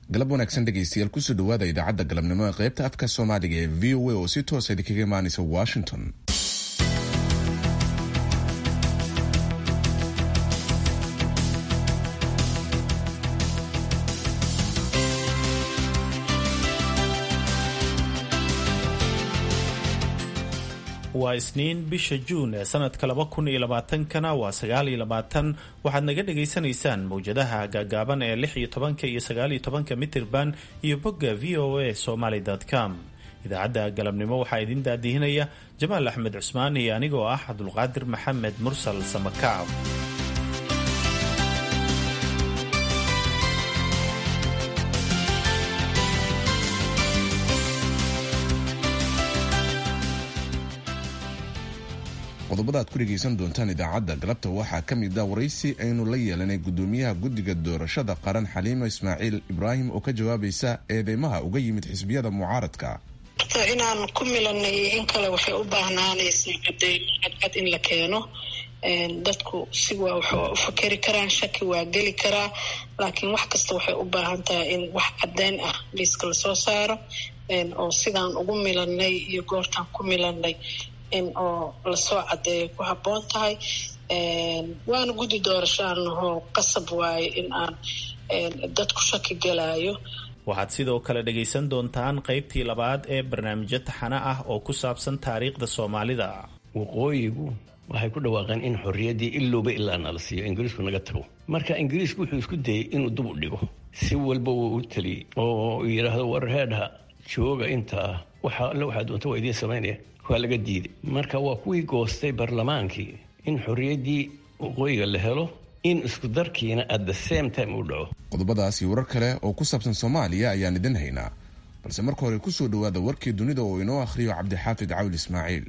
galab wanaagsan dhegaystayaal kusoo dhawaada idaacadda galabnimo ee qaybta afka soomaaliga ee v o a oo si toosa idinkaga imaanaysa washington waa isniin bisha juun ee sanadka laba kun iyo labaatankana waa sagaal iyo labaatan waxaad naga dhagaysanaysaan mawjadaha gaagaaban ee lix iyo tobanka iyo sagaal iyo tobanka mitirban iyo bogga v o a somaly com idaacadda galabnimo waxaa idin daadihinaya jamaal axmed cusmaan iyo anigoo ah cabdulqaadir maxamed mursal samakaab qodobada aad ku dhegaysan doontaan idaacadda galabta waxaa ka mid a waraysi aynu la yeelanay gudoomiyaha guddiga doorashada qaran xaliimo ismaaciil ibraahim oo ka jawaabaysa eedeymaha uga yimid xisbiyada mucaaradka horta inaan ku milanay in kale waxay u baahnaanaysaa cadeymo cadcad in la keeno dadku si waa waxaa u fakeri karaan shaki waa geli karaa laakiin wax kasta waxay u baahan tahay in wax cadeyn ah liiska lasoo saaro oo sidaan ugu milanay iyo goortaan ku milanay in oo lasoo cadeeyo ku habboon tahay waana guddi doorashaanahoo qasab waaye in aan dadku shaki galaayo waxaad sidoo kale dhagaysan doontaan qaybtii labaad ee barnaamijyo taxane ah oo ku saabsan taariikhda soomaalida waqooyigu waxay ku dhawaaqeen in xorriyaddii ilowba ilaa nala siiyo ingiriisku naga tago marka ingiriisku wuxuu isku dayey inuu dub u dhigo si walba wuu u taliyey oo yidhaahdo war heedha jooga intaa waxa alle waxaa doonta waa idiin samaynaya waa laga diiday marka waa kuwii goostay barlamaankii in xorriyaddii waqooyiga la helo in isku darkiina at the same time uu dhaco qodobadaas iyo warar kale oo ku saabsan soomaaliya ayaan idin haynaa balse marka hore kusoo dhawaada warkii dunida oo inoo akhriyo cabdixaafid cawil ismaaciil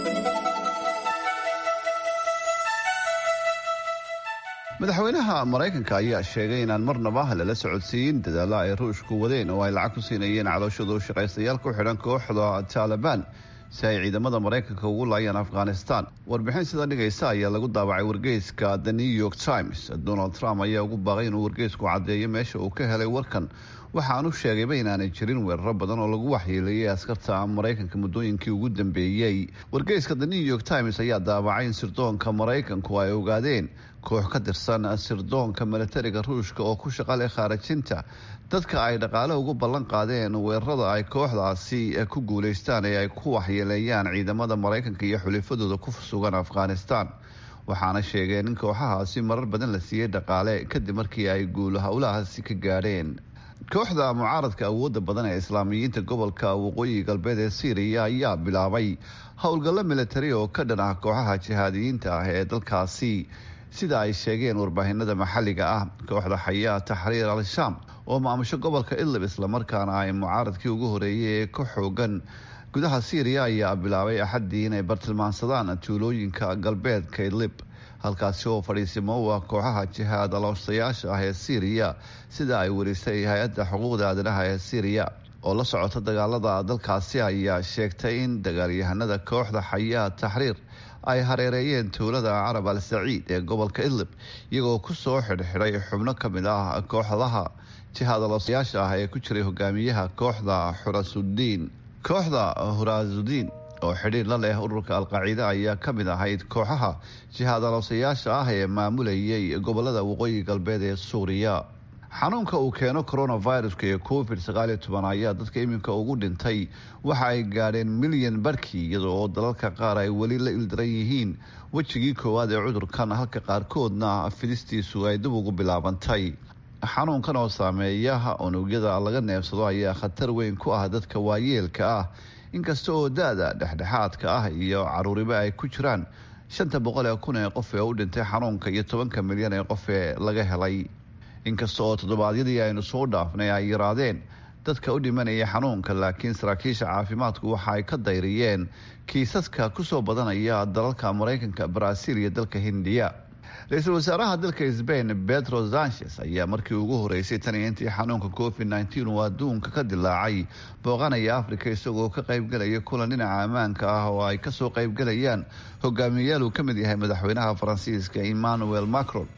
madaxweynaha maraykanka ayaa sheegay inaan marnaba lala socodsiiyin dadaalla ay ruushku wadeen oo ay lacag ku siinayeen calooshadu shaqaystayaal ku xidhan kooxda taalibaan si ay ciidamada maraykanka ugu laayaan afghanistan warbixin sida dhigaysa ayaa lagu daabacay wargeyska the new york times donald trump ayaa ugu baaqay inuu wargeysku caddeeyo meesha uu ka helay warkan waxaanu sheegayba inaanay jirin weeraro badan oo lagu waxyeeleeyay askarta maraykanka muddooyinkii ugu dambeeyey wargeyska the new york times ayaa daabacay in sirdoonka maraykanku ay ogaadeen koox ka tirsan sirdoonka milatariga ruushka oo ku shaqa leh khaarajinta dadka ay dhaqaale ugu ballan qaadeen weerarada ay kooxdaasi ku guulaystaan ee ay ku waxyeeleeyaan ciidamada maraykanka iyo xulifadooda ku sugan afghanistan waxaana sheegeen in kooxahaasi marar badan la siiyey dhaqaale kadib markii ay guul howlahaasi ka gaadheen kooxda mucaaradka awooda badan ee islaamiyiinta gobolka waqooyi galbeed ee syriya ayaa bilaabay howlgallo militari oo ka dhan ah kooxaha jihaadiyiinta ah ee dalkaasi sida ay sheegeen warbaahinada maxalliga ah kooxda xayaa taxriir al-shaam oo maamusho gobolka idlib islamarkaana ay mucaaradkii ugu horeeyay ee ka xoogan gudaha syriya ayaa bilaabay axaddii inay bartilmaansadaan tuulooyinka galbeedka idlib halkaasi oo fadhiisimo u ah kooxaha jihaad aloostayaasha ah ee syriya sida ay warisay hay-adda xuquuqda aadanaha ee syriya oo la socota dagaalada dalkaasi ayaa sheegtay in dagaalyahanada kooxda xayaa taxriir ay hareereeyeen tuulada carab al saciid ee gobolka idlib iyagoo kusoo xidhxidhay xubno ka mid ah kooxdaha jihaad aloostayaasha ah ee ku jiray hogaamiyaha kooxda xurasudiin kooxda hurasudiin oo xidhiir la leh ururka alqaciida ayaa ka mid ahayd kooxaha jihaad aloosayaasha ah ee maamulayay gobolada waqooyi galbeed ee suuriya xanuunka uu keeno coronaviruska ee covid sagaaliyo toban ayaa dadka iminka ugu dhintay waxa ay gaadheen milyan barkii iyada oo dalalka qaar ay weli la ildaran yihiin wejigii koowaad ee cudurkan halka qaarkoodna fidistiisu ay dib ugu bilaabantay xanuunkan oo saameeya unugyada laga neefsado ayaa khatar weyn ku ah dadka waayeelka ah inkasta oo da-da dhexdhexaadka ah iyo caruuriba ay ku jiraan shanta boqol ee kun ee qof ee u dhintay xanuunka iyo tobanka milyan ee qof ee laga helay inkasta oo toddobaadyadii aynu soo dhaafnay ay yaraadeen dadka u dhimanaya xanuunka laakiin saraakiisha caafimaadku waxa ay ka dayriyeen kiisaska kusoo badanaya dalalka maraykanka baraaziil iyo dalka hindiya ra-iisul wasaaraha dalka sbain pedro sanchez ayaa markii ugu horeysay tan iyo intii xanuunka covid nteen uu adduunka ka dilaacay booqanaya africa isagoo ka qaybgelaya kulan dhinaca ammaanka ah oo ay kasoo qaybgelayaan hogaamiyayaal uu ka mid yahay madaxweynaha faransiiska emmanuel macron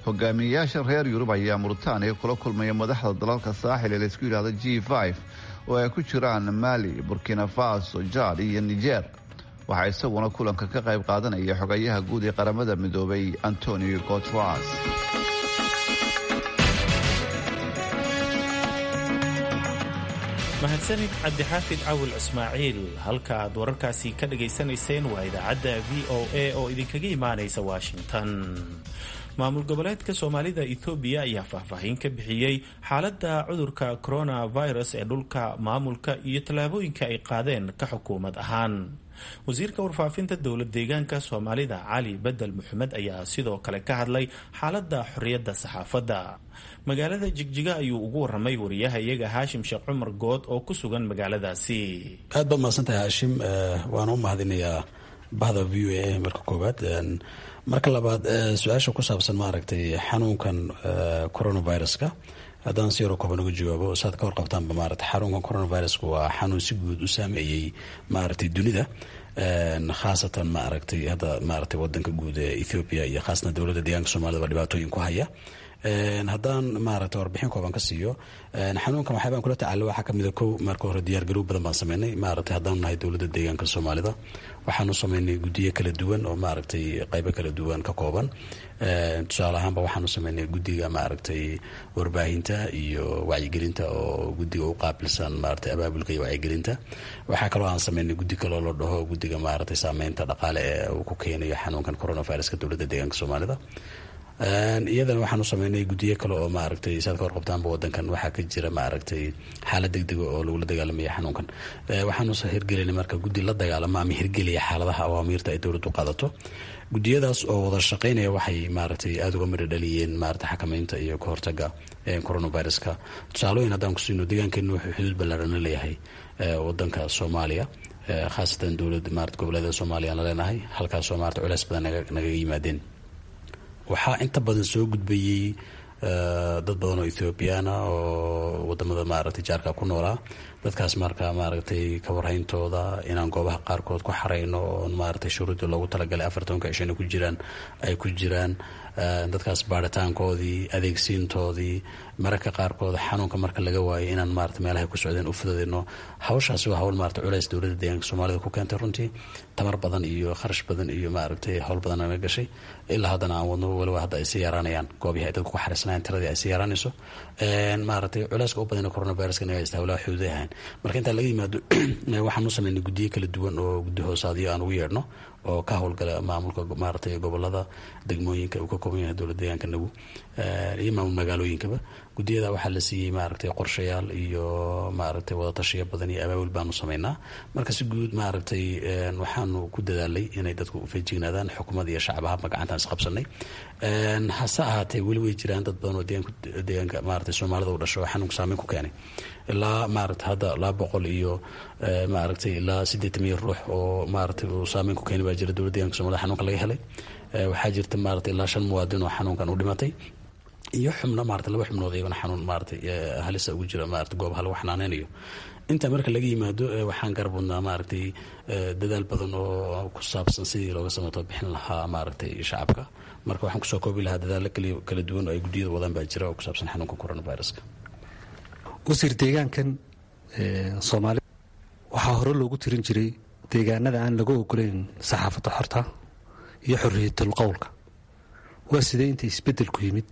hogaamiyeyaasha reer yurub ayaa muritaaniya kula kulmaya madaxda dalalka saaxil ee laysku yidhahda g f oo ay ku jiraan mali burkina faso jad iyo niger waxaa isaguna kulanka ka qayb qaadanaya xogayaha guud ee qaramada midoobay antonio gotras mahadsanid cabdixaafid cawil ismaaciil halka aad wararkaasi ka dhagaysanayseen waa idaacadda v o a oo idinkaga imaanaysa washington maamul goboleedka soomaalida ethoobiya ayaa faahfaahin ka bixiyey xaaladda cudurka coronavirus ee dhulka maamulka iyo tallaabooyinka ay qaadeen ka xukuumad ahaan wasiirka warfaafinta dowlad deegaanka soomaalida cali bedel maxamed ayaa sidoo kale ka hadlay xaaladda xorriyadda saxaafadda magaalada jigjiga ayuu ugu waramay wariyaha iyaga haashim sheekh cumar good oo ku sugan magaaladaasi aad baad mahadsantahay haashim waana u mahadinayaa bahda v o a marka koowaad marka labaad su-aasha ku saabsan maaragtay xanuunkan coronaviruska haddaan si yaroo kooban uga jawaabo saad ka warqabtaanba maarata xanuunkan coronaviruska waa xanuun si guud u saameeyey maaragtay dunida khaasatan maaragtay hadda maaragtay wadanka guud ee ethoopia iyo khaasatan dowladda deegaanka soomaalida baa dhibaatooyin ku haya haddaan maaragtay warbixin kooban ka siiyo xanuunkan waxyaabaan kula tacaalo waxaa kamid a kow marka hore diyaargarow badan baan sameynay maaragtay haddaanu nahay dowladda deegaanka soomaalida waxaanu sameynay guddiyo kala duwan oo maaragtay qaybo kala duwan ka kooban tusaale ahaanba waxaanu sameynay guddiga maaragtay warbaahinta iyo wacyigelinta oo guddiga u qaabilsan maaragtay abaabulka iyo wacyigelinta waxaa kaloo aan sameynay guddi kaloo la dhaho guddiga maaragtay saameynta dhaqaale ee uu ku keenayo xanuunkan coronaviruska dowladda deegaanka soomaalida iyadana waxaanu sameynay guddiyo kale oo maaragtay saad ka warqabtaanba wadankan waxaa ka jira maaragtay xaalad degdega oo lagula dagaalamaya xanuunkan waxaanu hirgelinay marka guddi la dagaalama ama hirgelaya xaaladaha awaamiirta ay dowladdu qaadato guddiyadaas oo wada shaqeynaya waxay maaragtay aada uga midho dhaliyeen maaragtay xakameynta iyo ka hortaga coronaviruska tusaalooyin haddaan kusiino deegaankeenu wuxuu xuduud ballaarana leeyahay wadanka soomaaliya khaasatan dowlad maarata goboleeda soomaaliya aan la leenahay halkaasoo maarata culeys badan nagaga yimaadeen waxaa inta badan soo gudbayey dad badan oo ethoobiyaana oo wadamada maaragtay jaarka ku noolaa dadkaas marka maaragtay kawarhayntooda inaan goobaha qaarkood ku xarayno oo maaragtay shuruudii loogu talagalay afartanka cishana ku jiraan ay ku jiraan dadkaas baaritaankoodii adeegsiintoodii mararka qaarkood xanuunka marka laga waayo inaan maarata meelahay ku socdeen u fududeyno hawshaasi waa hawl maarata culeys dowladda deegaanka soomaalida ku keentay runtii tamar badan iyo kharash badan iyo maaragtay howl badan naga gashay ilaa haddana aan wadno waliba hadda ay sii yaraanayaan goobihii ay dadku ku xariisnaayeen tiradii ay sii yaraanayso maaragtay culeyska u badan coronaviruska naga haysta hawlaha xuduuday ahayn marka intaa laga yimaado waxaan u sameynay guddiyo kala duwan oo guddi hoosaadyo aan ugu yeedhno oo ka howlgala maamulka maaragtay gobolada degmooyinka uu ka kooban yahay dowlad deegaanka nagu iyo maamul magaalooyinkaba guddiyada waxaa la siiyey maaragtay qorshayaal iyo maaragtay wadatashiyo badan iyo abaabul baanu sameynaa marka si guud maaragtay waxaanu ku dadaalay inay dadku feejignaadaan xukuumad iyo shacab ahaanba gacantaan isqabsanay hase ahaatee weli way jiraan dad badan oo deegaanka maaragtay soomaalida u dhasho oo xanuunka saameyn ku keenay ilaa maaragtay hadda laba boqol iyo maaragtay ilaa siddeetan milyan ruux oo maaragtay uu saameyn ku keenay baa jira dowladda deeganka somalida xanuunka laga helay waxaa jirta maaragtay ilaa shan muwaadin oo xanuunkan u dhimatay iyo xubno maarata laba xubnood iyagona xanuun maaragtay halisa ugu jira maarata goobaha lagu xanaaneynayo intaa marka laga yimaado waxaan garab wadnaa maaragtay dadaal badan oo ku saabsan sidii looga samato bixin lahaa maaragtay shacabka marka waxaan kusoo koobi lahaa dadaalo kala duwan oo ay guddiyada wadaan baa jira oo ku saabsan xanuunka coronaviruska wasiir deegaankan soomaalida waxaa hore loogu tirin jiray deegaanada aan laga ogoleyn saxaafadda xorta iyo xorriyatul qowlka waa sidee inta isbeddelku yimid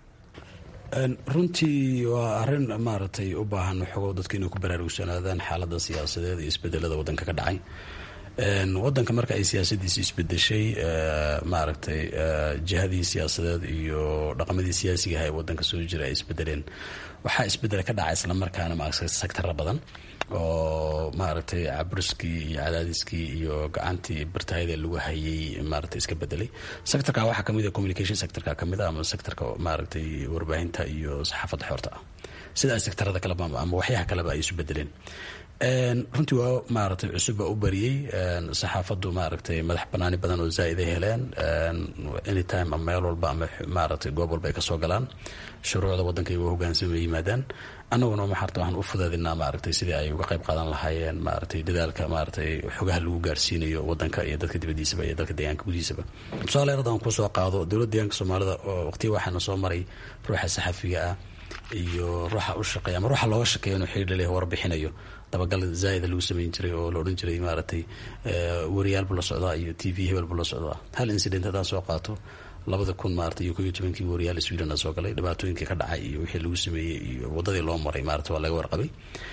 runtii waa arin maaragtay u baahan xogo dadka inay ku baraarugsanaadaan xaalada siyaasadeed iyo isbedelada wadanka ka dhacay wadanka marka ay siyaasadiisi isbedeshay maaragtay jihadii siyaasadeed iyo dhaqamadii siyaasiga aha ee wadanka soo jira ay isbedeleen waxaa isbedel ka dhaca islamarkaana maaragtay sectara badan oo maaragtay caburiskii iyo cadaadiskii iyo gacantii bartahayda lagu hayay maaragtay iska bedelay sectorka waxaa kamid a communication sectorka kamid a ama sectorka maaragtay warbaahinta iyo saxaafadda xoorta ah sida ay sectarada kaleba ama waxyaha kaleba ay isu bedeleen runtii waa maaragtay cusub baa u bariyey saxaafaddu maaragtay madax banaani badan oo zaa-id ay heleen anytime ama meel walba ama maaragtay goob walba ay kasoo galaan shuruucda waddanka iyago hogaansamay yimaadaan annaguna maxarta waxaan u fudaadinaa maaragtay sidii ay uga qayb qaadan lahaayeen maaragtay dadaalka maaragtay xogaha lagu gaarsiinayo waddanka iyo dadka dibadiisaba iyo dadka deegaanka gudihiisaba tusaale haddaan kusoo qaado dowladda deegaanka soomaalida oo waqtiya waxaana soo maray ruuxa saxafiga ah iyo ruuxa u shaqeeya ama ruuxa looga shaqeeya inuu xidhiir leh warbixinayo dabagal zaaida lagu samayn jiray oo la odhan jiray maaragtay wariyaal buu la socdaa iyo t v hebel buu la socdaa hal incident haddaan soo qaato labada kun maarata iyo ko iyo tobankii wariyaal sweden a soo galay dhibaatooyinkii ka dhacay iyo wixii lagu sameeyey iyo waddadii loo maray maarata waa laga warqabay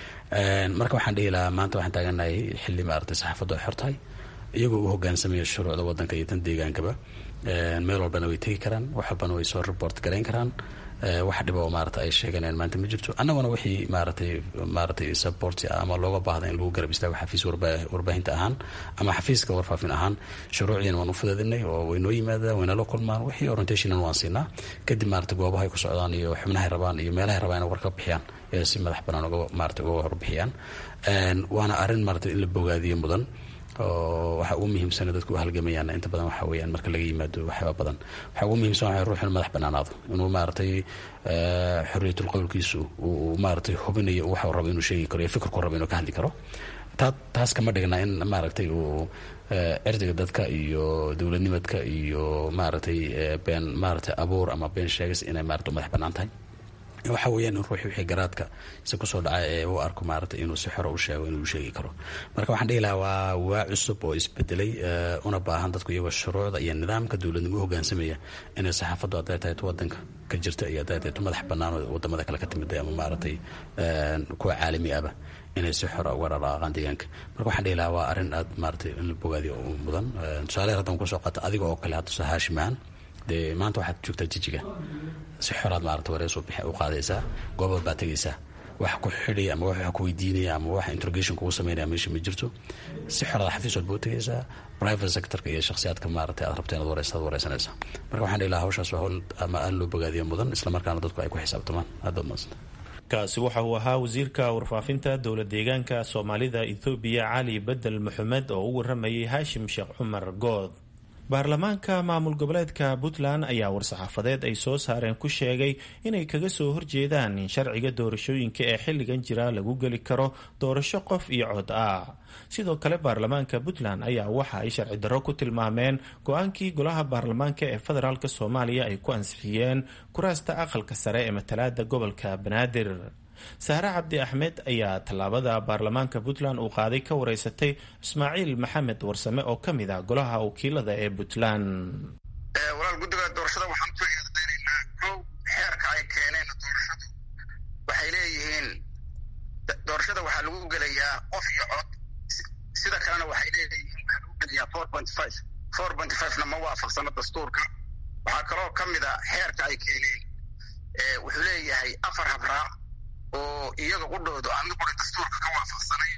marka waxaan dhihi lahaa maanta waxaan taaganahay xilli maaragtay saxaafaddu ay xor tahay iyagoo u hogaansamaya shuruucda waddanka iyo tan deegaankaba meel walbana way tegi karaan wax walbana way soo report garayn karaan wax dhibo maarata ay sheeganayaan maanta ma jirto annaguna wixii maaratay maaratay support ama looga baahda in lagu garab istaago xafiis warbaahinta ahaan ama xafiiska warfaafin ahaan shuruucdiina waan u fudaadinay oo way noo yimaadaan wayna la kulmaan wixii orientationan waan siinaa kadib maarata goobahay ku socdaan iyo xubnahay rabaan iyo meelahay rabaan inay war ka bixiyaan ee si madax banaan uga maarata uga warbixiyaan waana arrin maarata in la bogaadiyo mudan oo waxa ugu muhiimsana dadku u halgamayaan inta badan waxa weyaan marka laga yimaado waxyaaba badan waxa ugu muhiimsan waa ruux inuu madax banaanaado inuu maaragtay xorriyatul qowlkiisu uu maaragtay hubinayo waxa rabo inuu sheegi karo iyo fikirku rabo inuu ka hadli karo taa taas kama dhigna in maaragtay uu cirdiga dadka iyo dowladnimadka iyo maaragtay been maaragtay abuur ama been sheegas inay maarata madax banaan tahay waxa weeyaan in ruuxii wixii garaadka si kusoo dhacay ee u arko maarata inuu si xoro u sheego inuu sheegi karo marka waxaan dhihi lahaa waa waa cusub oo isbedelay una baahan dadku iyagoo shuruucda iyo nidaamka dowladnimo u hogaansamaya inay saxaafaddu hadday tahay wadanka ka jirta iyo hadday tahay madax bannaan oo wadamada kale ka timida ama maaragtay kuwa caalami aba inay si xora uga dhaqaaqaan deegaanka marka waxaan dhihi lahaa waa arrin aad maaratay in la bogaadiyo u mudan tusaale haddaan kusoo qaata adiga oo kale hadda haashimaan dee maanta waxaad joogtaa jijiga si xoraad maarata warees u qaadaysaa goobaad baa tegaysaa wax ku xidhaya ama wax ku weydiinaya ama wax interrogation kugu sameynaya meesha ma jirto si xoraad xafiis walba u tegaysaa private sectorka iyo shakhsiyaadka maarata aad rabta inaad wareysaad wareysanaysaa marka waxaan dhihi lahaa hawshaas waa hawl ama aan loo bogaadiyo mudan islamarkaana dadku ay ku xisaabtamaan aad baad mahadsanta kaasi waxa uu ahaa wasiirka warfaafinta dowla deegaanka soomaalida ethoobiya cali bedel maxamed oo u waramayay haashim sheekh cumar good baarlamaanka maamul goboleedka puntland ayaa war-saxaafadeed ay soo saareen ku sheegay inay kaga soo horjeedaan in sharciga doorashooyinka ee xilligan jira lagu geli karo doorasho qof iyo cod ah sidoo kale baarlamaanka puntland ayaa waxa ay sharci darro ku tilmaameen go-aankii golaha baarlamaanka ee federaalk soomaaliya ay ku ansixiyeen kuraasta aqalka sare ee matalaada gobolka banaadir sahre cabdi axmed ayaa tallaabada baarlamaanka puntland uu qaaday ka wareysatay ismaaciil maxamed warsame oo ka mid ah golaha wakiilada ee puntland walaal guddiga doorashada waxaan ku eedeynaynaa kow xeerka ay keeneen doorashadu waxay leeyihiin doorashada waxaa lagu gelayaa qof iyo cod sida kalena waxay leeyihiin waxaa lagu gelayaa four point five four point fivena ma waafaqsano dastuurka waxaa kaloo ka mid a xeerka ay keeneen wuxuu leeyahay afar habraac oo iyaga qudhoodu aan mid qura dastuurka ka waafaqsanayn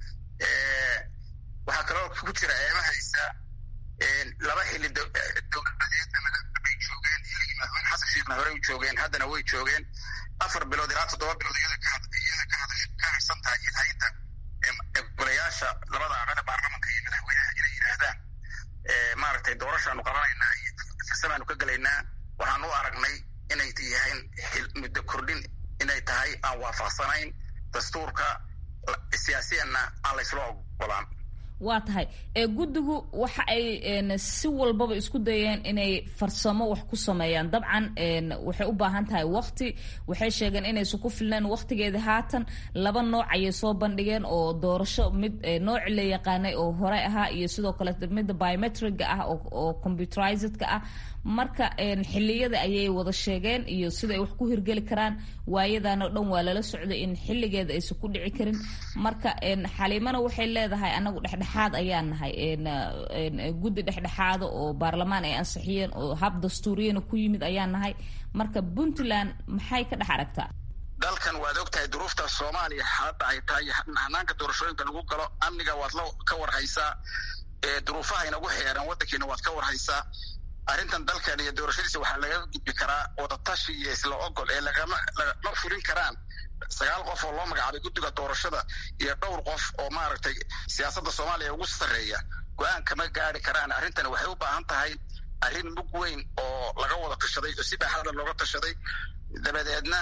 waxaa kaloo ku jira eemahaysa laba xili dowladeed bay joogeen xilligii madaxweyne xasan sheekhna horey u joogeen haddana way joogeen afar bilood ilaa toddoba bilood iyada ka harsan tahay ilhaynta golayaasha labada aqale baarlamanka iyo madaxweynaha inay yidhaahdaan maaragtay doorashaanu qabanaynaa iyo farsamaanu ka gelaynaa waxaan u aragnay inay yahayn muddo kordhin inay tahay aan waafaqsanayn dastuurka siyaasiyanna aan laysla ogolaan waa tahay ee guddigu waxa ay si walbaba isku dayeen inay farsamo wax ku sameeyaan dabcan waxay u baahan tahay wakti waxay sheegeen inaysan ku filnayn waktigeeda haatan laba nooc ayay soo bandhigeen oo doorasho mid nooci la yaqaanay oo hore ahaa iyo sidoo kale midda biometriga ah oo computerizedka ah marka xiliyada ayay wada sheegeen iyo sida ay wax ku hirgeli karaan waayadan oo dhan waa lala socday in xilligeeda aysan ku dhici karin marka xaliimana waxay leedahay anagu dhexdhexaad ayaan nahay guddi dhexdhexaada oo baarlamaan ay ansixiyeen oo hab dastuuriyana ku yimid ayaan nahay marka puntland maxay ka dhex aragtaa dalkan waad og tahay duruufta soomaaliya hadda ay tahay hanaanka doorashooyinka lagu galo amniga waad la ka warhaysaa duruufaha inagu xeeran waddankiina waad ka warhaysaa arrintan dalkan iyo doorashadiisa waxaa laga gudbi karaa wadatashi iyo isla ogol ee lagama lagama fulin karaan sagaal qof oo loo magacaabay guddiga doorashada iyo dhowr qof oo maaragtay siyaasadda soomaaliya ugu sarreeya go-aan kama gaari karaan arrintani waxay u baahan tahay arrin mug weyn oo laga wada tashaday oo si baaxadla looga tashaday dabadeedna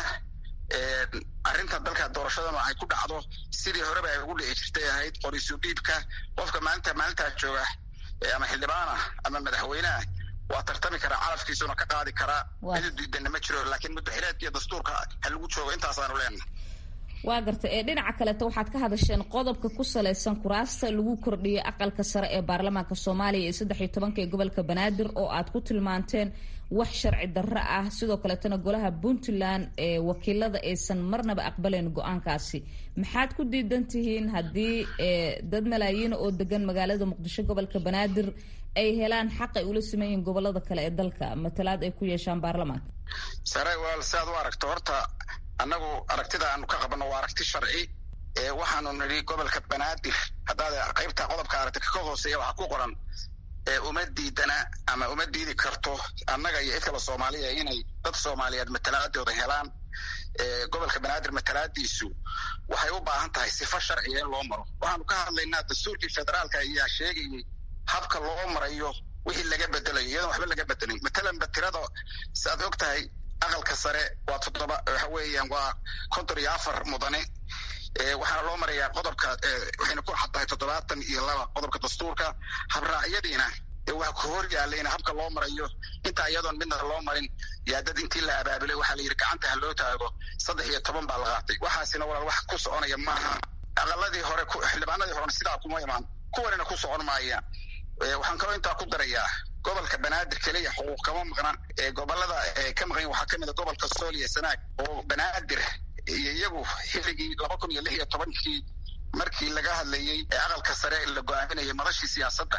arrinta dalka doorashadana ay ku dhacdo sidii horeba ay ugu dhici jirtay ahayd qoriisu dhiibka qofka maalinta maalintaa jooga ama xildhibaanah ama madaxweyneah waa tartami karaa calafkiisuna ka qaadi karaa midu diidanna ma jiro laakiin mudaxireedka iyo dastuurka ha lagu joogo intaasaanu leenahay waa garta ee dhinaca kaleeto waxaad ka hadasheen qodobka ku salaysan kuraasta lagu kordhiyay aqalka sare ee baarlamaanka soomaaliya ee saddex iyo tobanka ee gobolka banaadir oo aad ku tilmaanteen wax sharci darro ah sidoo kaleetana golaha puntland ee wakiilada aysan marnaba aqbalayn go-aankaasi maxaad ku diidan tihiin haddii dad malaayiina oo degan magaalada muqdisho gobolka banaadir ay helaan xaq ay ula siman yihiin gobolada kale ee dalka matalaad ay ku yeeshaan baarlamaanka sare walaal si aad u aragto horta annagu aragtida aanu ka qabanno waa aragti sharci ee waxaanu nidhi gobolka banaadir haddaad qaybta qodobka aragti ka hooseeya waxaa ku qoran uma diidana ama uma diidi karto annaga iyo cid kale soomaaliya inay dad soomaaliyeed matalaadooda helaan gobolka banaadir matalaadiisu waxay u baahan tahay sifo sharciga in loo maro waxaanu ka hadlaynaa dastuurkii federaalka ayaa sheegayay habka loo marayo wixii laga bedelayo iyadoon waxba laga bedelin matalanba tirada si aad og tahay aqalka sare waa toddoba waxa weeyaan waa konton iyo afar mudane waxaana loo marayaa qodobka waxayna ku xad tahay toddobaatan iyo laba qodobka dastuurka habraacyadiina waa ku hor yaalayna habka loo marayo intaa iyadoon midna loo marin yaa dad intii la abaabulay waxaa la yidhi gacanta ha loo taago saddex iyo toban baa la qaatay waxaasina walaal wax ku soconaya maaha aqaladii hore xildhibaanadii horena sidaa kuma imaan kuwanina ku socon maayaan waxaan kaloo intaa ku darayaa gobolka banaadir keliya xuquuq kama maqnaan gobolada ka maqan waxaa kamid a gobolka sool iyo sanaag oo banaadir iyo iyagu xilligii laba kun iyo lix iyo tobankii markii laga hadlayey ee aqalka sare la go-aaminayay madashii siyaasadda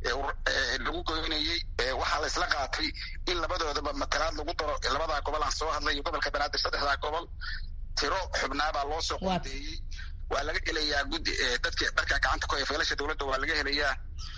lagu goynayey waxaa la isla qaatay in labadoodaba matalaad lagu daro labadaa gobol aan soo hadlay iyo gobolka banaadir saddexdaa gobol tiro xubnaabaa loo soo qodeeyey waa laga helayaa guddi dadki dharka gacanta ku haya feelasha dowladda waa laga helayaa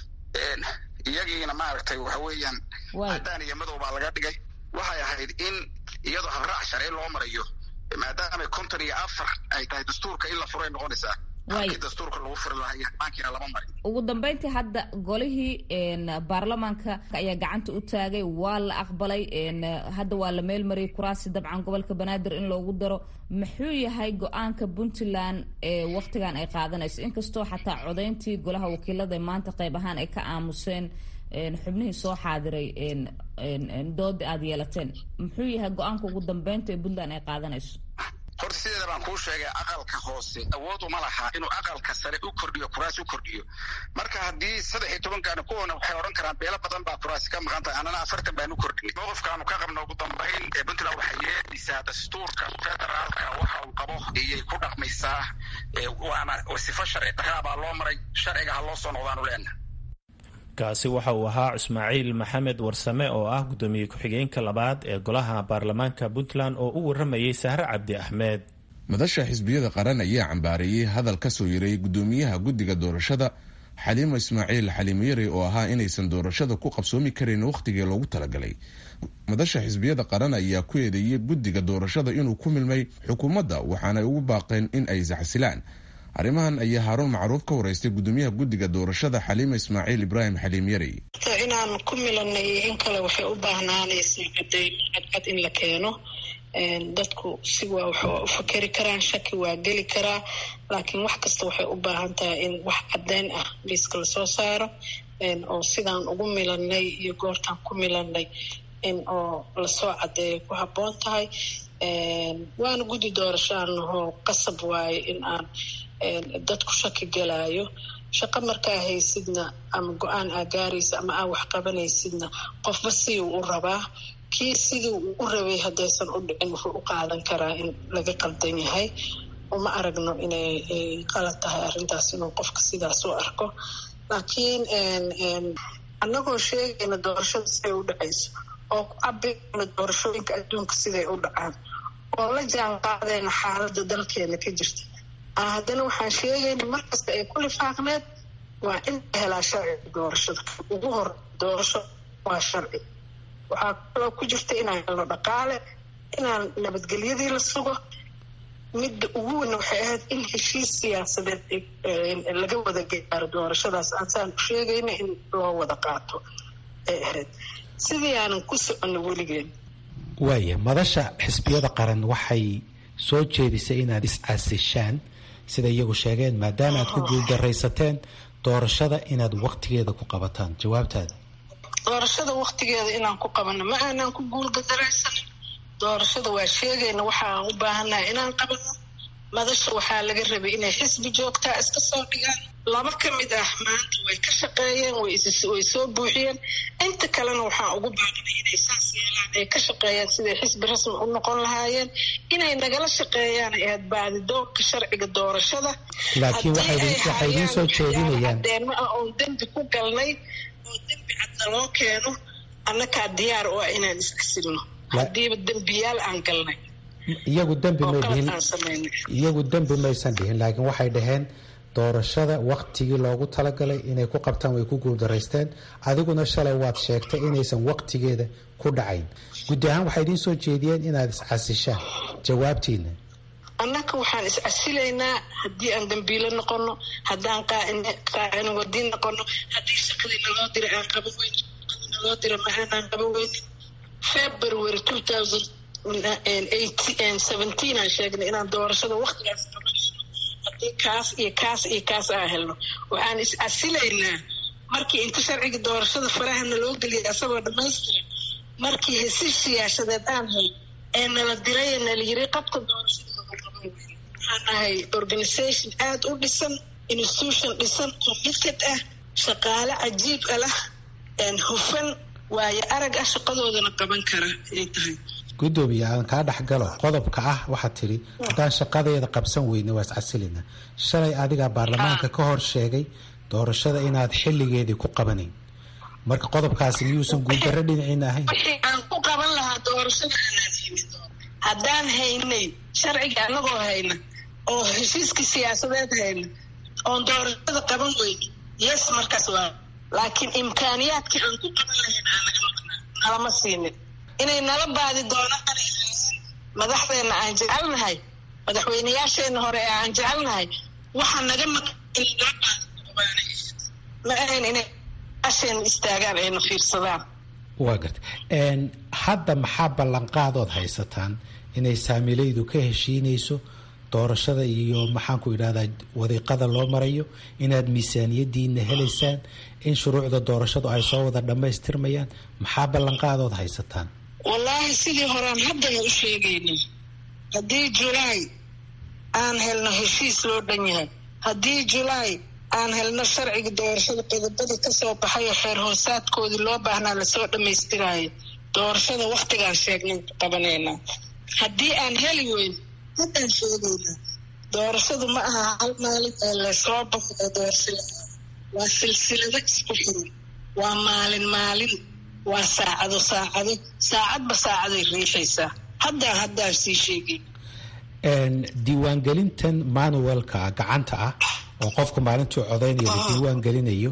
iyagiina maaragtay waxa weeyaan caddaan iyo madow baa laga dhigay waxay ahayd in iyadoo habraac sharci loo marayo maadaama konton iyo afar ay tahay dastuurka in la furay noqonaysaa halkii dastuurka lagu furi lahaa iyo bankiina lama marin ugu dambeyntii hadda golihii baarlamaanka ayaa gacanta u taagay waa la aqbalay hadda waa la meelmariyay kuraasi dabcan gobolka banaadir in loogu daro muxuu yahay go-aanka puntland ee waktigan ay qaadanayso inkastoo xataa codayntii golaha wakiilada maanta qayb ahaan ay ka aamuseen xubnihii soo xaadiray dooda aada yeelateen muxuu yahay go-aanka ugu dambeynta ee puntland ay qaadanayso horta sideeda baan kuu sheegay aqalka hoose awood uma laha inuu aqalka sare u kordhiyo kuraas u kordhiyo marka haddii saddex iyo tobankaana kuwana waxay odhan karaan beelo badan baa kuraasi ka maqan tahay annana afartan baan u kordhinay mowqifkaanu ka qabno ugu dambayn ee puntland waxay yeedhisaa dastuurka federaalka waxa uu qabo iyay ku dhaqmaysaa waana sifo sharci daraa baa loo maray sharciga ha loo soo noqdaanu leenaha kaasi waxa uu ahaa ismaaciil maxamed warsame oo ah guddoomiye ku-xigeenka labaad ee golaha baarlamaanka puntland oo u waramayay sahre cabdi axmed madasha xisbiyada qaran ayaa cambaareeyey hadal ka soo yaray guddoomiyaha guddiga doorashada xaliimo ismaaciil xaliimo yare oo ahaa inaysan doorashada ku qabsoomi karin wakhtigii loogu talagalay madasha xisbiyada qaran ayaa ku eedeeyey guddiga doorashada inuu ku milmay xukuumadda waxaanay ugu baaqeen in ay isxasilaan arrimahan ayaa haaruun macruuf ka waraystay guddoomiyaha guddiga doorashada xaliima ismaaciil ibraahim xaliim yarey inaan ku milanay in kale waxay u baahnaanaysaa cadeymo cadcad in la keeno dadku si waa wax u fakeri karaan shaki waa geli karaa laakiin wax kasta waxay u baahan tahay in wax caddeyn ah liiska lasoo saaro oo sidaan ugu milanay iyo goortaan ku milanay in oo lasoo caddeeyo ku habboon tahay waana guddi doorashaanahoo qasab waaye in aan dadku shaki gelaayo shaqo markaa haysidna ama go-aan aa gaaraysa ama aa wax qabanaysidna qofba sidii u rabaa kii sidii uu u rabay haddaysan u dhicin wuxuu u qaadan karaa in laga qaldan yahay uma aragno inay qalad tahay arrintaas inuu qofka sidaas u arko laakiin annagoo sheegayna doorashada siday u dhacayso oo ku cabirayna doorashooyinka adduunka siday u dhacaan oo la jaan qaadayna xaaladda dalkeena ka jirta haddana waxaan sheegayna markasta ay ku lifaaqneed waa in la helaa sharciga doorashada ugu hor doorasho waa sharci waxaa kaloo ku jirta inaan helno dhaqaale inaan nabadgelyadii la sugo midda ugu weyn waxay ahayd in heshiis siyaasadeed laga wada gaaro doorashadaas aansaan u sheegayna in loo wada qaato ay ahayd sidii aanan ku soconno weligeen waaya madasha xisbiyada qaran waxay soo jeedisay inaad is-casishaan sida iyagu sheegeen maadaama aad ku guuldaraysateen doorashada inaad waktigeeda ku qabataan jawaabtaada doorashada waktigeeda inaan ku qabano ma aanaan ku guulgadaraysanin doorashada waa sheegayna waxa aan u baahannahay inaan qabano madasha waxaa laga rabay inay xisbi joogtaa iska soo dhigaan laba ka mid ah maanta way ka shaqeeyeen way soo buuxiyeen inta kalena waxaan ugu baaqnay inay saas yeelaan ay ka shaqeeyaan siday xisbi rasmi u noqon lahaayeen inay nagala shaqeeyaan ahayd baadidoonka sharciga doorashada laakiin waxay idiin soo jeedinayaan cadeenmo ah oon dembi ku galnay oo dembi cadna loo keeno annakaa diyaar u ah inaan iscasilno haddiiba dembiyaal aan galnay iyagu dembi may dhihin iyagu dembi maysan dhihin laakiin waxay dhaheen doorashada waktigii loogu talagalay inay ku qabtaan way ku guuldaraysteen adiguna shalay waad sheegtay inaysan waktigeeda ku dhacayn guddi ahaan waxay idiin soo jeediyeen inaad iscasishaan jawaabtiina annaka waxaan iscasilaynaa haddii aan dambiilo noqono haddaan qaacinwadi noqono haddii shaqadii naloo dira aan qaban weyn naloo dira ma aanaan qaban weynin february two thousand seventeen aan sheegnay inaan doorashada waktigaas qabanayno haddii kaas iyo kaas iyo kaas aan helno waxaan is-casilaynaa markii inta sharciga doorashada farahana loo geliyay asagoo dhammaystira markii hesiis siyaasadeed aan hel ee nala diray ee nala yiri qabta doorashada waxaan nahay organisation aada u dhisan institution dhisan committed ah shaqaale cajiib a lah hufan waayo arag ah shaqadoodana qaban kara ay tahay gudoomiye aan kaa dhexgalo qodobka ah waxaad tidhi haddaan shaqadeeda qabsan weyne waa iscasilina shalay adigaa baarlamaanka ka hor sheegay doorashada inaad xilligeedii ku qabanayn marka qodobkaasi miyuusan guuldarro dhinaciina ahayn wixii aan ku qaban lahaa doorashada aanaan haynin haddaan haynay sharciga anagoo hayna oo heshiiskii siyaasadeed hayna oon doorashada qaban weyne yes markaas waa laakiin imkaaniyaadkii aan ku qaban lahayn aanaga maqnaa nalama siinin inay nala baadi doonaan madaxdeena aan jecelnahay madaxweyneyaasheena hore ee aan jecelnahay waxa naga ma ahayn inay asheena istaagaan ayna fiirsadaan waa garta hadda maxaa ballanqaadood haysataan inay saamilaydu ka heshiinayso doorashada iyo maxaanku idhahdaa wadiiqada loo marayo inaad miisaaniyadiina helaysaan in shuruucda doorashadu ay soo wada dhammaystirmayaan maxaa ballanqaadood haysataan wallaahi sidii horaan haddana u sheegaynay haddii julaay aan helno heshiis loo dhan yahay haddii julaay aan helno sharciga doorashada qodobada kasoo baxay oo xeer hoosaadkoodii loo baahnaa lasoo dhammaystiraayo doorashada waktigaan sheegnay qabanaynaa haddii aan heli weyn haddaan sheegaynaa doorashadu ma aha hal maalin ee lasoo baxo ee doorashada waa silsilado isku xiran waa maalin maalin waa saacado saacado saacadba saacaday riixaysaa haddaan haddaan sii sheegay diiwaangelintan manuelka gacanta ah oo qofku maalintuu codeynayo la diiwaan gelinayo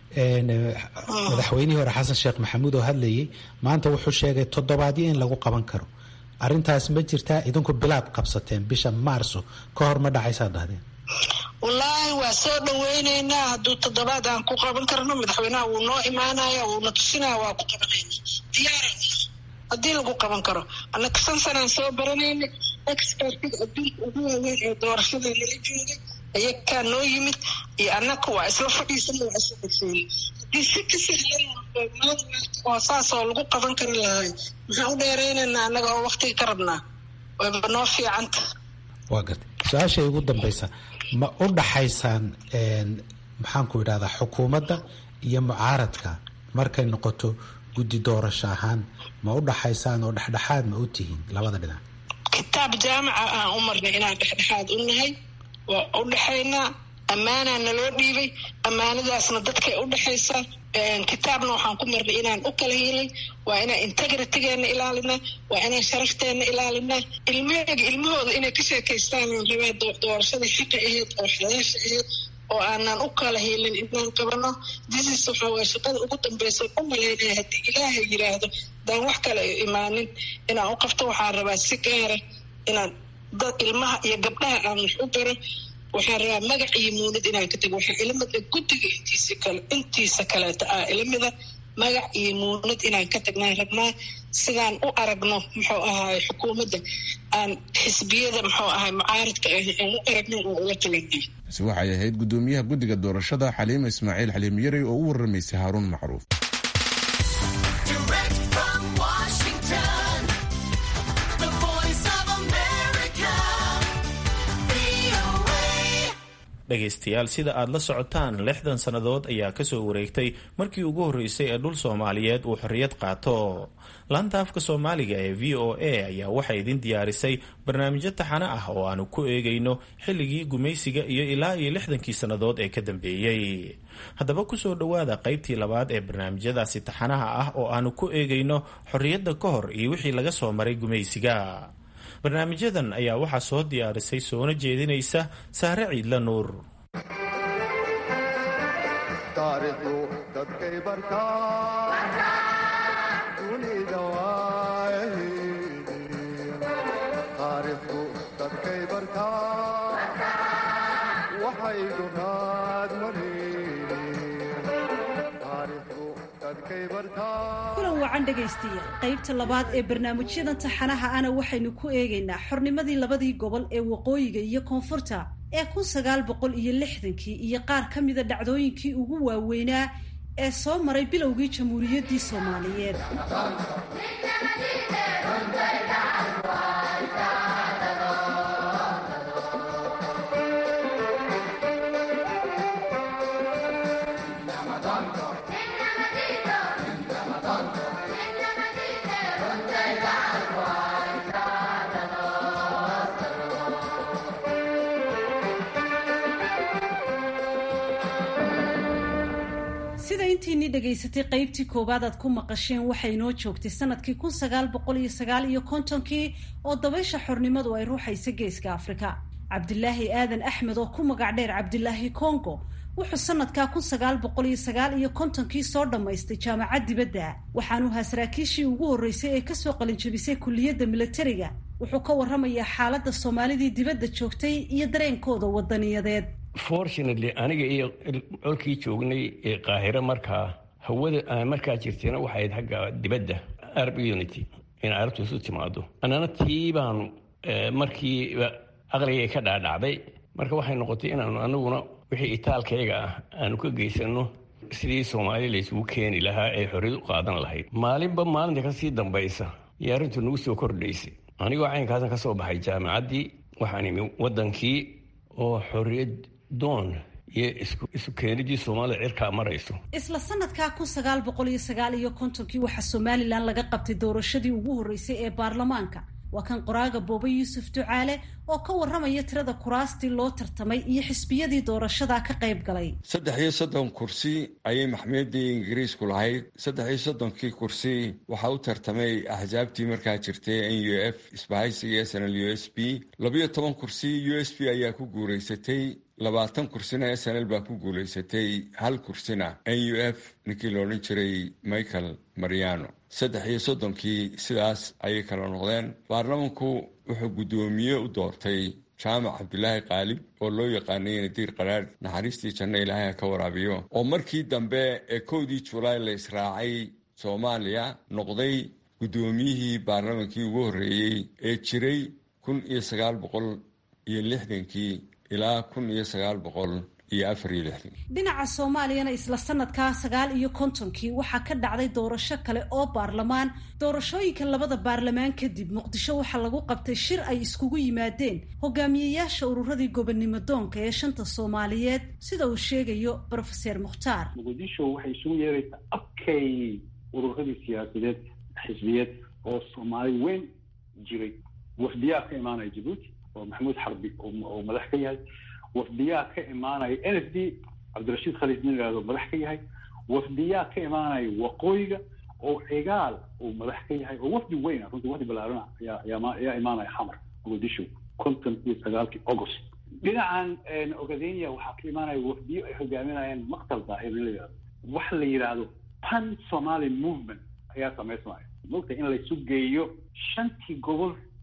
madaxweynihii hore xasan sheekh maxamuud oo hadlayay maanta wuxuu sheegay toddobaadyo in lagu qaban karo arintaas ma jirtaa idinku bilaad qabsateen bisha maarso ka hor ma dhacaysaa dhahdeen wallaahi waa soo dhaweyneynaa hadduu toddobaad aan ku qaban karno madaxweynaha wuu noo imaanaya wuuna tusinaya waa ku qabanayna diyaara haddii lagu qaban karo annaka shan sanaan soo baranaynay expertiga adduunka ugu waaweyn ee doorashada nala joogay ayakaa noo yimid iyo annaka waa isla fadhiisana waa isla dhafeynay haddii si ka sahlan oo saasoo lagu qaban kari lahay maxaan u dheeraynaynaa annaga oo waktiga ka rabnaa wayba noo fiicanta waa gartay su-aashay ugu dambaysa ma u dhaxaysaan maxaanku idhahdaa xukuumadda iyo mucaaradka markay noqoto guddi doorasho ahaan ma u dhaxaysaan oo dhexdhexaad ma u tihiin labada dhinac kitaab jaamaca aan u marnay inaan dhexdhexaad u nahay waa u dhexaynaa ammaanaa naloo dhiibay ammaanadaasna dadkay u dhexaysaa kitaabna waxaan ku marnay inaan u kala helay waa inaan integritygeena ilaalinaa waa inaan sharafteena ilaalinaa ilmaheyga ilmahooda inay ka sheekaystaan rabaa doorashadii xaqa ahayd oo xalaasha ahayd oo aanan u kala helin inaan qabano disis waxa waa shaqada ugu dambeysa u malaynaya haddii ilaahay yiraahdo daan wax kale imaanin inaan u qabto waxaan rabaa si gaara inaan dad ilmaha iyo gabdhaha aan wax u baro waxaan rabaa magac iyo muunad inaan ka tago waxaa ilamida guddiga intiisa kale intiisa kaleeta ah ilamida magac iyo muunad inaan ka tagnaan rabnaa sidaan u aragno muxuu ahaay xukuumadda aan xisbiyada muxuu ahaay mucaaridka ah aan u aragno oo ula talanay si waxay ahayd guddoomiyaha guddiga doorashada xaliima ismaaciil xaliim yarey oo u waramaysay haaruun macruuf dhegaystayaal sida aad la socotaan lixdan sannadood ayaa kasoo wareegtay markii ugu horreysay ee dhul soomaaliyeed uu xorriyad qaato laanta afka soomaaliga ee v o a ayaa waxay idin diyaarisay barnaamijyo taxane ah oo aanu ku eegayno xilligii gumaysiga iyo ilaa iyo lixdankii sannadood ee ka dambeeyey haddaba kusoo dhowaada qaybtii labaad ee barnaamijyadaasi taxanaha ah oo aanu ku eegayno xorriyadda ka hor iyo wixii laga soo maray gumaysiga barnaamijyadan ayaa waxaa soo diyaarisay soona jeedinaysa saare ciidla nuur kulan wacan dhegaystayaal qaybta labaad ee barnaamijyadan taxanaha ana waxaynu ku eegaynaa xornimadii labadii gobol ee waqooyiga iyo koonfurta ee kun sagaal boqol iyo lixdankii iyo qaar ka mida dhacdooyinkii ugu waaweynaa ee soo maray bilowgii jamhuuriyaddii soomaaliyeed sida intiinii dhegaysatay qaybtii koowaad aad ku maqasheen waxay inoo joogtay sanadkii kun sagaal boqol iyo sagaal iyo kontonkii oo dabaysha xornimadu ay ruuxaysa geeska afrika cabdilaahi aadan axmed oo ku magac dheer cabdilaahi congo wuxuu sanadkaa kun sagaal boqol iyo sagaal iyo kontonkii soo dhammaystay jaamacad dibadda waxaanu ahaa saraakiishii ugu horreysay ee kasoo qalinjabisay kulliyadda militariga wuxuu ka warramayaa xaaladda soomaalidii dibadda joogtay iyo dareenkooda wadaniyadeed fortunately aniga iyo colkii joognay ee qaahiro markaa hawada aan markaa jirtayna waxay ahayd xagga dibadda arab unity in carabtu isu timaado annana tii baanu markiiba aqligay ka dhaadhacday marka waxay noqotay inaanu anaguna wixii itaalkayga ah aanu ka geysano sidii soomaali laysugu keeni lahaa ee xorriyad u qaadan lahayd maalinba maalinta kasii dambaysa iyo arrintu nagu soo kordhaysay anigoo caynkaasan ka soo baxay jaamacaddii waxaan imi waddankii oo xorriyad doon iyo isu keenidii soomaalida cirkaa marayso isla sanadkaa kun sagaal boqol iyo sagaal iyo kontonkii waxaa somalilan laga qabtay doorashadii ugu horreysay ee baarlamaanka waa kan qoraaga boobe yuusuf ducaale oo ka warramaya tirada kuraastii loo tartamay iyo xisbiyadii doorashadaa ka qayb galay saddex iyo soddon kursi ayay maxmiyadii ingiriisku lahayd saddex iyo soddonkii kursi waxaa u tartamay axsaabtii markaa jirtay n u f isbahaysiga s n l u s b labiyo toban kursi u s b ayaa ku guuraysatay labaatan kursina s n l baa ku guulaysatay hal kursina n u f ninkii la odhan jiray michael mariano saddex iyo soddonkii sidaas ayay kala noqdeen baarlamanku wuxuu guddoomiye u doortay jaamac cabdulaahi qaalib oo loo yaqaanay nadiir qaraadh naxariistii janno ilaahay ha ka waraabiyo oo markii dambe ee kowdii julaay la israacay soomaaliya noqday guddoomiyihii baarlamankii ugu horreeyey ee jiray kun iyo sagaal boqol iyo lixdankii ilaa kun iyo sagaal boqol iyo afar iyo lixdankii dhinaca soomaaliyana isla sanadkaa sagaal iyo kontonkii waxaa ka dhacday doorasho kale oo baarlamaan doorashooyinka labada baarlamaan kadib muqdisho waxaa lagu qabtay shir ay iskugu yimaadeen hogaamiyeyaasha ururadii gobonnimo doonka ee shanta soomaaliyeed sida uu sheegayo brofeser mukhtaar muqdisho waxay isugu yeeraysaa abkay ururadii siyaasadeed xisbiyeed oo soomaali weyn jiray wafdiyaa ka imaanaya jabuuti oo maxamuud xarbi oo madax ka yahay wafdiyaa ka imaanaya n f d cabdirashiid khaliid nin ihahdo madax ka yahay wafdiyaa ka imaanaya waqooyiga oo cigaal uu madax ka yahay oo wafdi weyn runtii wafdi balaarana ayaa imaanaya xamar muqdisho konton iyo sagaalkii august dhinacan ogadenia waxaa ka imaanaya wafdiyo ay hogaaminayaan maqtal daahir nin la yihahdo waxa la yidhaahdo pan somali movement ayaa samaysmaya mogta in laysu geeyo shantii gobol